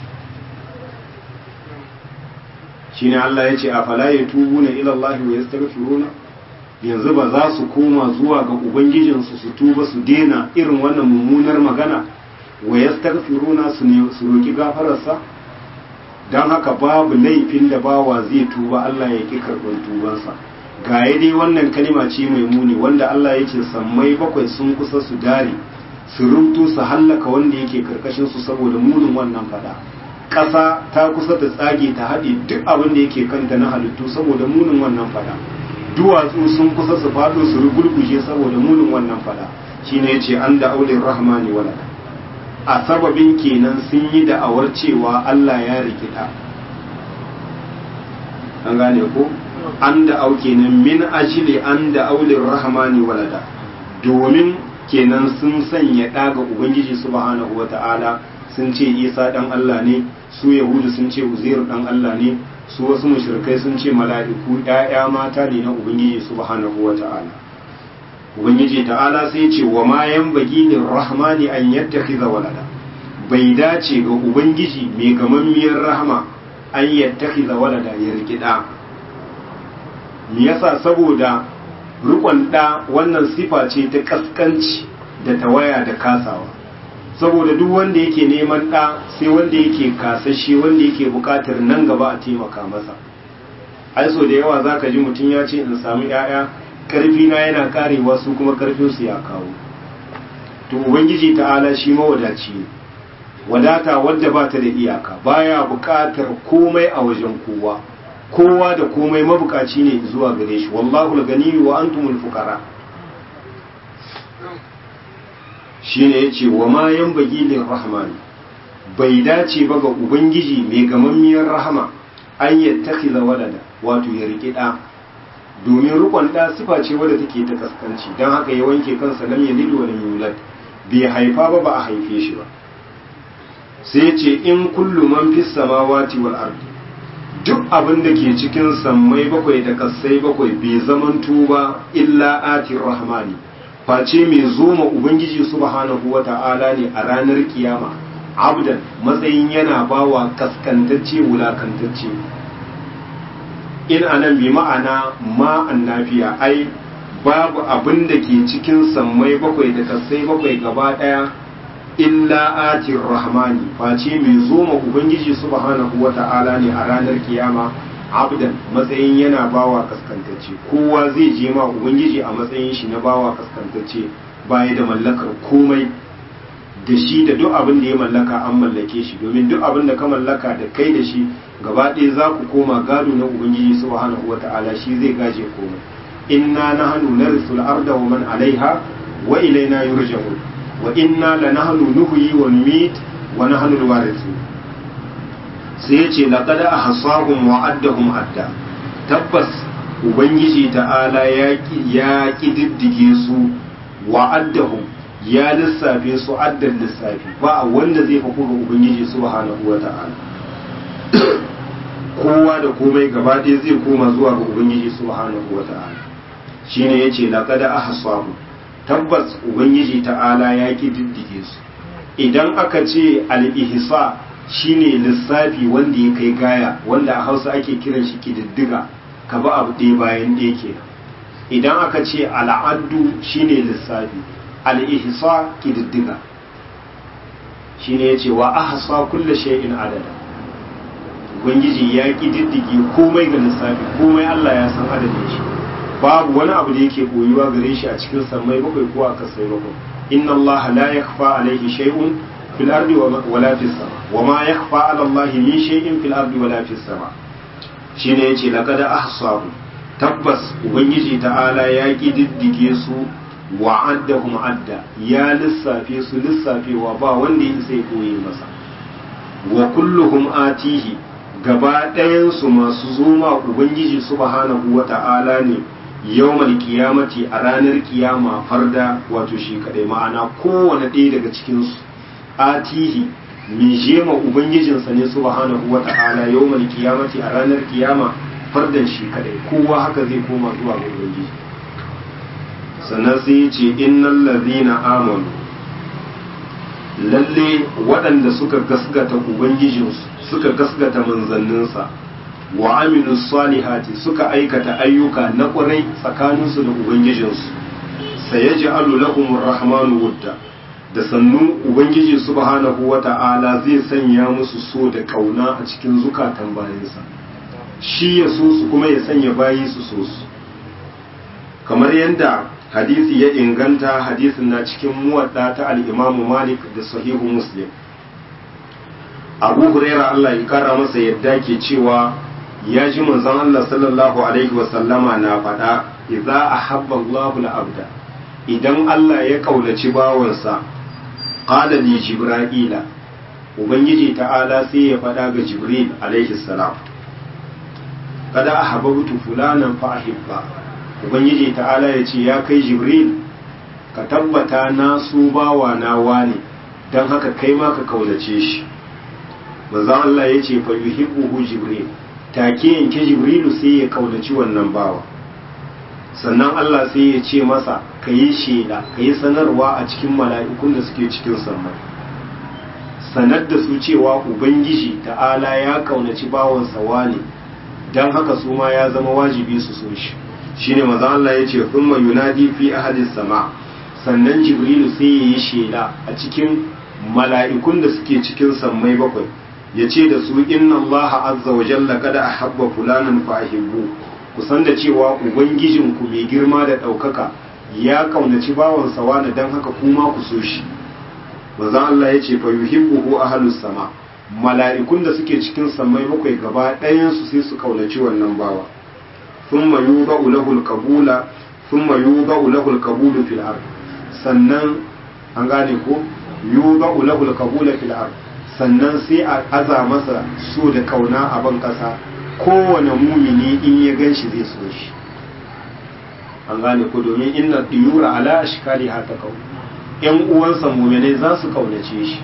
shi ne Allah ya ce a fala ya tubu na ilallahi wa ya stagfiruna yanzu ba za su koma zuwa ga ubangijinsu su tuba su dena irin wannan mummunar magana wa ya stagfiruna su roki gafararsa don haka babu laifin da bawa zai tuba Allah ya ƙi karɓar tubansa ga dai wannan kalima ce mai muni wanda Allah ya ce sammai bakwai sun kusa su dare su rubutu su hallaka wanda yake karkashin su saboda munin wannan fada ƙasa ta kusa ta tsage ta haɗe duk abin da yake kanta na halittu saboda munin wannan fada duwatsu sun kusa su faɗo su rugurguje saboda munin wannan fada shine yace an da aulin rahmani walada a sababin kenan sun yi da'awar cewa Allah ya rikida an gane ko an da au kenan min ajili an da aulin rahmani walada domin kenan sun sanya ɗaga ubangiji subhanahu wata'ala sun ce isa ɗan Allah ne su yahudu sun ce uzair ɗan Allah ne su wasu mushrikai sun ce mala'iku ‘ya'ya mata ne na ubangiji subhanahu wata'ala ubangiji ta'ala sai ce wa ma yan bagi ne rahmani an yattakhiza walada bai dace ga ubangiji mai gamammiyar rahama an yattakhiza walada ya rikida me yasa saboda rukon ɗa wannan sifa ce ta kaskanci da tawaya da kasawa saboda duk wanda yake neman ɗa sai wanda yake kasashe wanda yake buƙatar nan gaba a taimaka masa ai so da yawa zaka ji mutum ya ce in samu 'ya'ya karfi na yana karewa su kuma karfin su ya kawo to ubangiji ta'ala shi mawadaci ne wadata wadda ba ta da iyaka baya buƙatar komai a wajen kowa kowa da komai mabukaci ne zuwa gare shi wallahu al-gani wa antumul fuqara shine yace wa ma yanbaghi lir-rahman bai dace ba ga ubangiji mai gamammiyar rahama an yattakhiza walada wato ya rike da domin rukun da sifa ce wadda take ta kaskanci dan haka ya wanke kansa lam yalid wa lam yulad bai haifa ba ba a haife shi ba sai ce in kullu man fis samawati wal ardi duk abin da ke cikin sammai bakwai da kassai bakwai bai zamanto ba illa atir rahmani face mai zoma ubangiji subhanahu wata'ala ne a ranar kiyama abdan matsayin yana bawa kaskantacce wulakantacce in anan bi ma'ana ma annafiya ai babu abin da ke cikin sammai bakwai da kassai bakwai gaba daya illa atir rahmani face mai zoma ubangiji subhanahu wata'ala ne a ranar kiyama abdan matsayin yana bawa kaskantacce kowa zai je ma ubangiji a matsayin shi na bawa kaskantacce baya da mallakar komai da shi da duk abin da ya mallaka an mallake shi domin duk abin da ka mallaka da kai da shi gaba ɗaya za ku koma gado na ubangiji subhanahu wata'ala shi zai gaje komai inna nahnu narisul arda wa man alaiha wa ilaina yurja'un wa inna lanahnu nuhyi wa numit wa nahnu alwarithun sai yace laqad ahsahum wa addahum adda tabbas ubangiji ta'ala ya ya kididdige su wa addahum ya lissafe su addan lissafi ba wanda zai faku ga ubangiji subhanahu wa ta'ala kowa da komai gaba ɗaya zai koma zuwa ga ubangiji subhanahu wa ta'ala shine yace laqad ahsahum tabbas ubangiji ta'ala ya diddige su idan aka ce al-ihsa shine lissafi wanda ya kai gaya wanda a hausa ake kiran shi kididdiga ka ba abu ɗaya bayan ɗaya ke idan aka ce al'addu shine lissafi al-ihsa kididdiga shine yace wa ahsa kulli shay'in adada ubangiji ya kididdige komai ga lissafi komai Allah ya san adadin shi babu wani abu da yake koyuwa gare shi a cikin sammai bakwai ko a kasai bakwai inna allaha la yakhfa alayhi shay'un fil ardi wala fis sama wa ma yakhfa ala allahi min shay'in fil ardi wala fis sama shine yace laqad ahsahu tabbas ubangiji ta'ala ya kididdige su wa addahum adda ya lissafe su lissafewa ba wanda ya sai koyi masa wa kulluhum atihi gaba ɗayan su masu zuma ubangiji subhanahu wa ta'ala ne yawmal kiyamati a ranar kiyama farda wato shi kadai ma'ana kowane ɗaya daga cikinsu atihi mai jema ubangijinsa ne subhanahu wa ta'ala yawmal kiyamati a ranar kiyama fardan shi kadai kowa haka zai koma zuwa ga ubangiji sannan sai ya ce innal ladhina amanu lalle waɗanda suka gasgata ubangijinsu suka gasgata manzanninsa wa aminu salihati suka aikata ayyuka na ƙwarai tsakaninsu da ubangijinsu sai ya ji lahumur rahmanu wudda da sannu ubangiji subhanahu wa ta'ala zai sanya musu so da ƙauna a cikin zukatan bayansa shi ya so su kuma ya sanya bayi su so su kamar yadda hadisi ya inganta hadisin na cikin muwadda ta al'imamu malik da sahihu muslim abu huraira allah ya kara masa yadda ke cewa ya ji manzon allah sallallahu alaihi wasallama na faɗa idza ahabba allahu abda idan allah ya kaunaci bawansa qala li jibrila ubangiji ta'ala sai ya faɗa ga jibril alaihi salam kada ahabbtu fulanan fa ahibba ubangiji ta'ala ya ce ya kai jibril ka tabbata na su bawa na wane don haka kai ma ka kaunace shi manzon Allah ya ce fa yuhibbuhu jibril take yanke jibrilu sai ya kaunaci wannan bawa sannan Allah sai ya ce masa ka yi shela ka yi sanarwa a cikin mala'ikun da suke cikin sammai sanar da su cewa ubangiji ta'ala ya kaunaci bawansa wane don haka su ma ya zama wajibi su so shi shine maza Allah ya ce thumma yunadi fi ahadis sama sannan jibrilu sai ya yi shela a cikin mala'ikun da suke cikin sammai bakwai ya ce da su inna Allah azza wa jalla kada ahabba fulanan fa ahibbu ku san da cewa ubangijin ku mai girma da ɗaukaka ya kaunaci bawansa wani dan haka kuma ku so shi maza Allah ya ce fa yuhibbuhu ahlus sama mala'ikun da suke cikin sammai bakwai gaba ɗayan su sai su kaunaci wannan bawa ثم يوضع له القبول ثم يوضع له القبول في الارض sannan an gane ko yuضع له القبول في الارض sannan sai a aza masa so da kauna a ban kasa kowane mumini in ya ganshi zai so shi an gane ko domin inna diyura ala ashkali hata kau yan uwansa muminai za su kaunace shi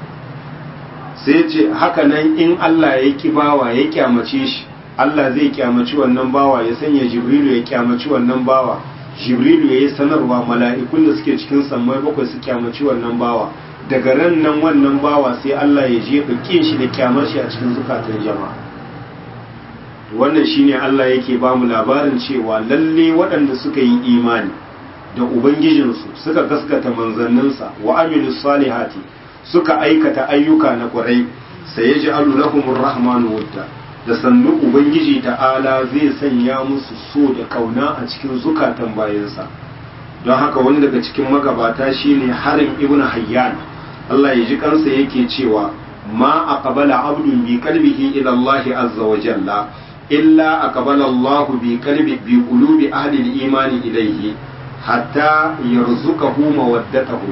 sai ce haka nan in Allah ya ki bawa ya kyamace shi Allah zai kyamaci wannan bawa ya sanya Jibrilu ya kyamaci wannan bawa Jibrilu ya yi sanarwa mala'ikun da suke cikin sammai bakwai su kyamaci wannan bawa daga ran nan wannan bawa sai Allah ya jefa kin shi da kyamar shi a cikin zukatan jama'a wannan shine Allah yake ba mu labarin cewa lalle waɗanda suka yi imani da ubangijinsu suka gaskata manzanninsa wa amilus salihati suka aikata ayyuka na ƙwarai sai ya ji lahumur rahmanu wadda da sannu ubangiji ta'ala zai sanya musu so da kauna a cikin zukatan bayansa don haka wani daga cikin magabata shine harin ibn hayyan Allah ya ji kansa yake cewa ma aqbala abdun bi qalbihi ila Allah azza wa jalla illa aqbala Allah bi qalbi bi qulubi ahli al-iman ilayhi hatta yarzuqahu mawaddatahu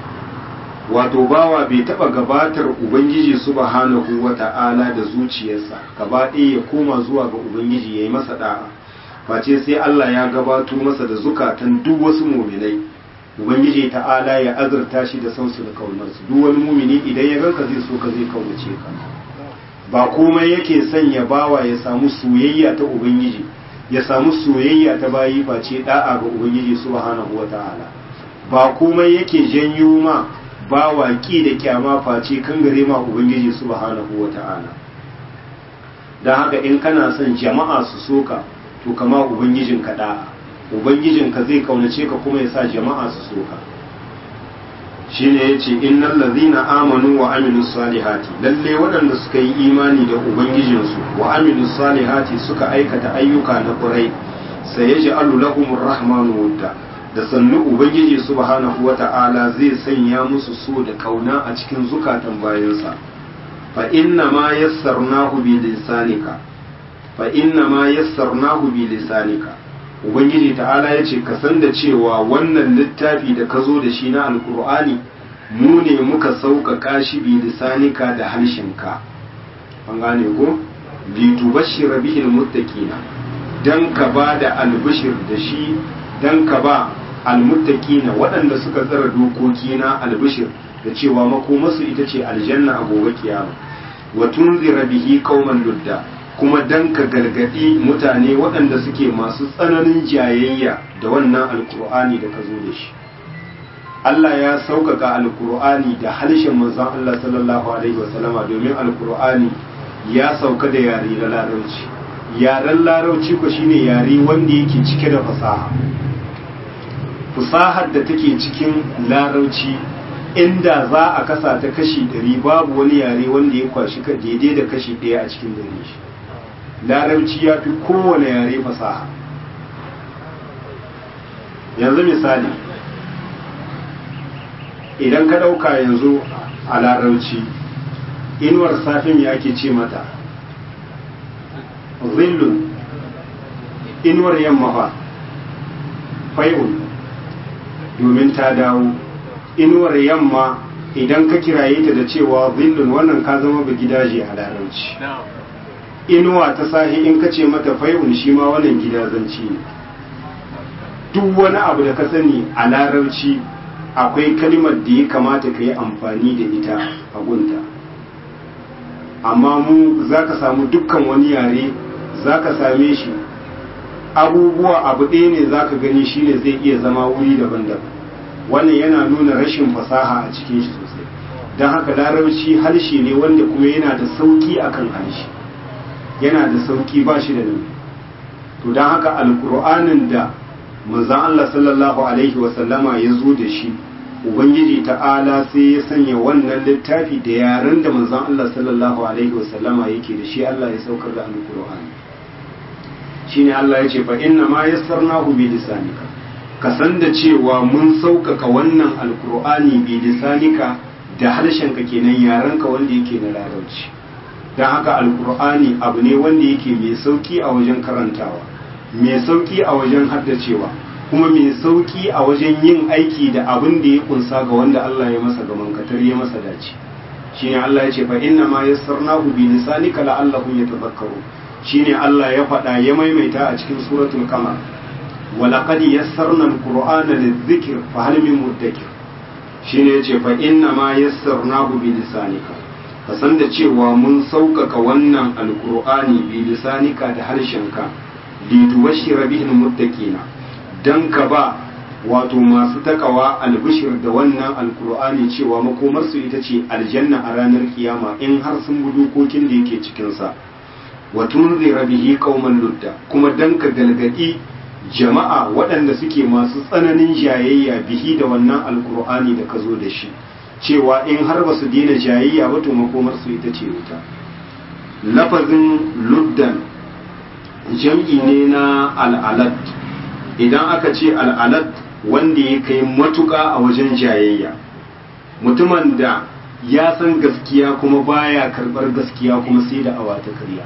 wato bawa bai taba gabatar ubangiji subhanahu wata'ala da zuciyarsa gaba ɗaya ya koma zuwa ga ubangiji ya yi masa da'a face sai Allah ya gabato masa da zukatan duk wasu muminai ubangiji ta'ala ya azurta shi da sansu da kaunarsu duk wani mumini idan ya ganka zai so ka zai kaunace ka ba komai yake sanya bawa ya samu soyayya ta ubangiji ya samu soyayya ta bayi face da'a ga ubangiji subhanahu wata'ala ba komai yake janyo ma ba waƙi da kyama face kan gare ma ubangiji subhanahu wata'ala don haka in kana son jama'a su soka to kama ubangijin ka da'a ubangijin ka zai kaunace ka kuma ya sa jama'a su soka shine yace innal ladzina amanu wa amilus salihati lalle waɗanda suka yi imani da ubangijinsu wa amilus salihati suka aikata ayyuka na ƙurai sayaj'alu lahumur rahmanu wudda da sannu ubangiji subhanahu wata'ala zai sanya musu so da kauna a cikin zukatan bayansa fa inna ma yassarnahu bi lisanika fa inna ma yassarnahu bi lisanika ubangiji ta'ala yace ka san da cewa wannan littafi da ka zo da shi na alkur'ani mu ne muka sauƙaƙa shi bi lisanika da harshenka an gane ko li tubashshira bihi almuttaqina dan ka ba da albishir da shi dan ka ba almuttaqina waɗanda suka tsara dokoki na albishir da cewa makomarsu ita ce aljanna a gobe kiyama wa tunzira bihi qauman ludda kuma dan ka gargadi mutane waɗanda suke masu tsananin jayayya da wannan alkur'ani da ka zo da shi Allah ya sauƙaƙa alkur'ani da harshen manzon Allah sallallahu alaihi wasallama domin alkur'ani ya sauka da yare na larabci yaren larabci ko shine yare wanda yake cike da fasaha fasahar da take cikin larauci inda za a kasa ta kashi ɗari babu wani yare wanda ya kwashi ka daidai da kashi ɗaya a cikin dare shi larauci ya fi kowane yare fasaha yanzu misali idan ka ɗauka yanzu a larauci inuwar safin ya ake ce mata zillun inuwar yamma fa fai'un domin ta dawo inuwar yamma idan ka kiraye ta da cewa zillun wannan ka zama ba gidaje a larauci inuwa ta sahi in ka ce mata fai'un shi ma wannan gidazanci ne duk wani abu da ka sani a larauci akwai kalimar da ya kamata ka yi amfani da ita a gunta amma mu za ka samu dukkan wani yare za ka same shi abubuwa abu ɗaya ne za ka gani shine zai iya zama wuri daban-daban wannan yana nuna rashin fasaha a cikin shi sosai don haka larabci harshe ne wanda kuma yana da sauki akan harshe yana da sauki ba shi da nan to don haka alkur'anin da manzan Allah sallallahu alaihi wasallama ya zo da shi ubangiji ta'ala sai ya sanya wannan littafi da yaren da manzan Allah sallallahu alaihi wasallama yake da shi Allah ya saukar da alkur'ani shine Allah ya ce fa inna ma yassarnahu bi lisanika ka san da cewa mun sauƙaƙa wannan alkur'ani bi lisanika da harshenka kenan yarenka wanda yake na larabci don haka alkur'ani abu ne wanda yake mai sauki a wajen karantawa mai sauki a wajen haddacewa kuma mai sauki a wajen yin aiki da abin da ya kunsa ga wanda Allah ya masa gaman katar ya masa dace shine Allah ya ce fa inna ma yassarnahu bi lisanika la'allahum yatadhakkaru shine Allah ya faɗa ya maimaita a cikin suratul qamar ولقد يسرنا القرآن للذكر فهل من مدكر shine yace fa inna ma yassarnahu bi lisanika ka san da cewa mun sauƙaƙa wannan alqur'ani bi lisanika da harshenka li tubashshira bihi almuttaqina dan ka ba wato masu takawa albishir da wannan alqur'ani cewa makomar su ita ce aljanna a ranar kiyama in har sun bi dokokin da yake cikin sa wa tunzira bihi qauman ludda kuma dan ka galgadi jama'a waɗanda suke masu tsananin jayayya bihi da wannan alkur'ani da ka zo da shi cewa in har ba su daina jayayya ba to makomarsu ita ce wuta lafazin luddan jam'i ne na al'alat idan aka ce al'alat wanda ya kai matuƙa a wajen jayayya mutumin da ya san gaskiya kuma baya karɓar gaskiya kuma sai da awa ta karya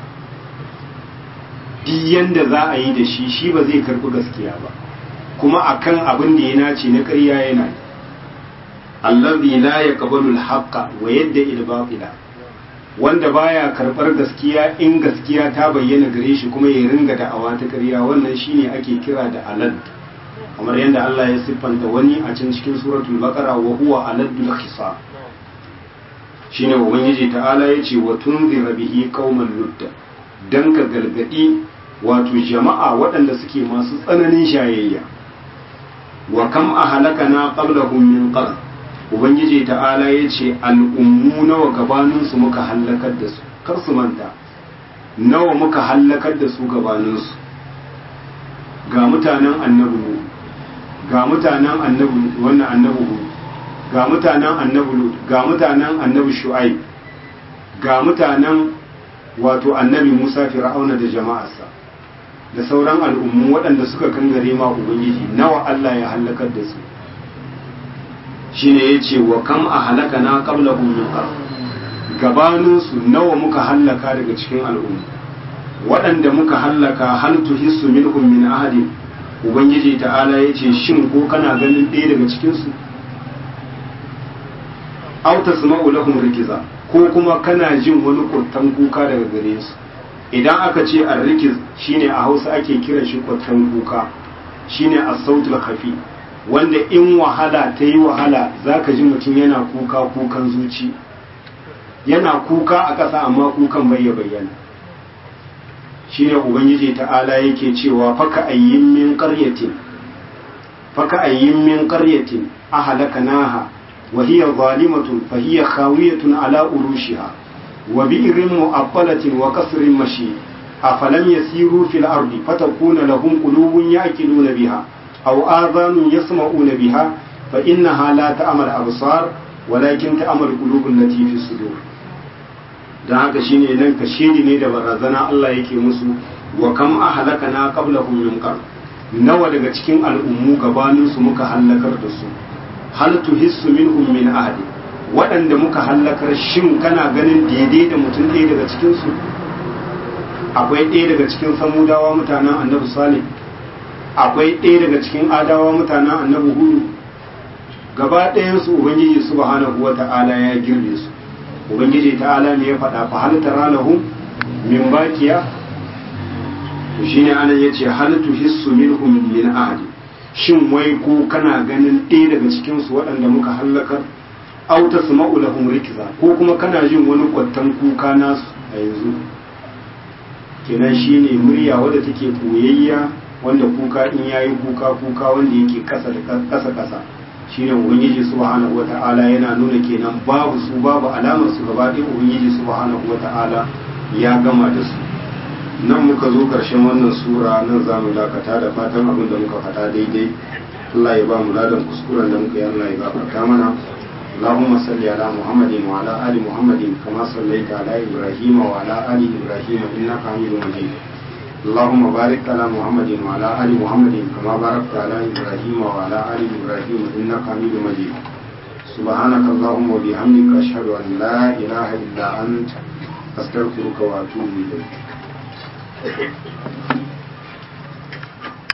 duk yanda za a yi da shi shi ba zai karbi gaskiya ba kuma akan abin da ya nace na ƙarya yana yi allazi la yaqbalu al-haqqa wa yadda il-batila wanda baya karbar gaskiya in gaskiya ta bayyana gare shi kuma ya ringa da'awa ta ƙarya wannan shine ake kira da alad kamar yadda Allah ya siffanta wani a can cikin suratul baqara wa huwa aladul khisa shine ubangiji ta'ala yace wa tunzira bihi qauman ludda dan ka gargadi wato jama'a waɗanda suke masu tsananin shayayya wa kam a halaka na qablahum min qarn ubangiji ta'ala ya ce al'ummu nawa gabaninsu muka hallakar da su kar su manta nawa muka hallakar da su gabaninsu ga mutanen annabi ga mutanen annabi wannan annabi ga mutanen annabi ga mutanen annabi shu'aib ga mutanen wato annabi Musa fir'auna da jama'arsa da sauran al'ummu waɗanda suka kangare ma ubangiji nawa Allah ya halakar da su shine yace wa kam a halaka na qablahum min qarn gabanin su nawa muka halaka daga cikin al'ummu waɗanda muka halaka hal tuhissu minhum min ahadin ubangiji ta'ala yace shin ko kana ganin ɗaya daga cikin su aw tasma'u lahum rikiza ko kuma kana jin wani kurtan kuka daga gare su idan aka ce arrikiz shine a hausa ake kiran shi kurtan kuka shine as-sautul khafi wanda in wahala ta yi wahala zaka ji mutum yana kuka kukan zuci yana kuka a ƙasa amma kukan bai ya bayyana shine ubangiji ta'ala yake cewa faka ayyin min qaryatin faka ayyin min qaryatin ahlakanaha وهي ظالمة فهي خاوية على أروشها وبئر مؤطلة وقصر مشيد أفلم يسيروا في الأرض فتكون لهم قلوب يأكلون بها أو آذان يسمعون بها فإنها لا تأمل أبصار ولكن تأمل قلوب التي في الصدور da haka shine nan ka shiri ne da barazana Allah yake musu wa kam ahlakana qablahum min qarn nawa daga cikin al'ummu gabaninsu muka hallakar da su hal tuhissu minhum min ahadi waɗanda muka hallakar shin kana ganin daidai da mutum ɗaya daga cikinsu akwai ɗaya daga cikin samudawa mutanen annabi salih akwai ɗaya daga cikin adawa mutanen annabi hudu gaba ɗayansu ubangiji subhanahu wata'ala ya girbe su ubangiji ta'ala ne ya faɗa fa hal tara lahum min baqiya to shine anan yace hal tuhissu minhum min ahadi shin wai ko kana ganin ɗaya daga cikin su waɗanda muka hallakar aw tasma'u lahum rikza ko kuma kana jin wani kwattan kuka nasu a yanzu kenan shine murya wadda take koyayya wanda kuka in yayi kuka kuka wanda yake kasa da kasa kasa shine ubangiji subhanahu wata'ala yana nuna kenan babu su babu alamar su gaba ɗaya ubangiji subhanahu wata'ala ya gama da su nan muka zo ƙarshen wannan sura nan za mu dakata da fatan abin da muka faɗa daidai Allah ya ba mu ladan kuskuren da muka yi Allah ya gafarta mana اللهم صل على محمد وعلى آل محمد كما صليت على إبراهيم وعلى آل إبراهيم إنك حميد مجيد اللهم بارك على محمد وعلى آل محمد كما باركت على إبراهيم وعلى آل إبراهيم إنك حميد مجيد سبحانك اللهم وبحمدك أشهد أن لا إله إلا أنت أستغفرك وأتوب إليك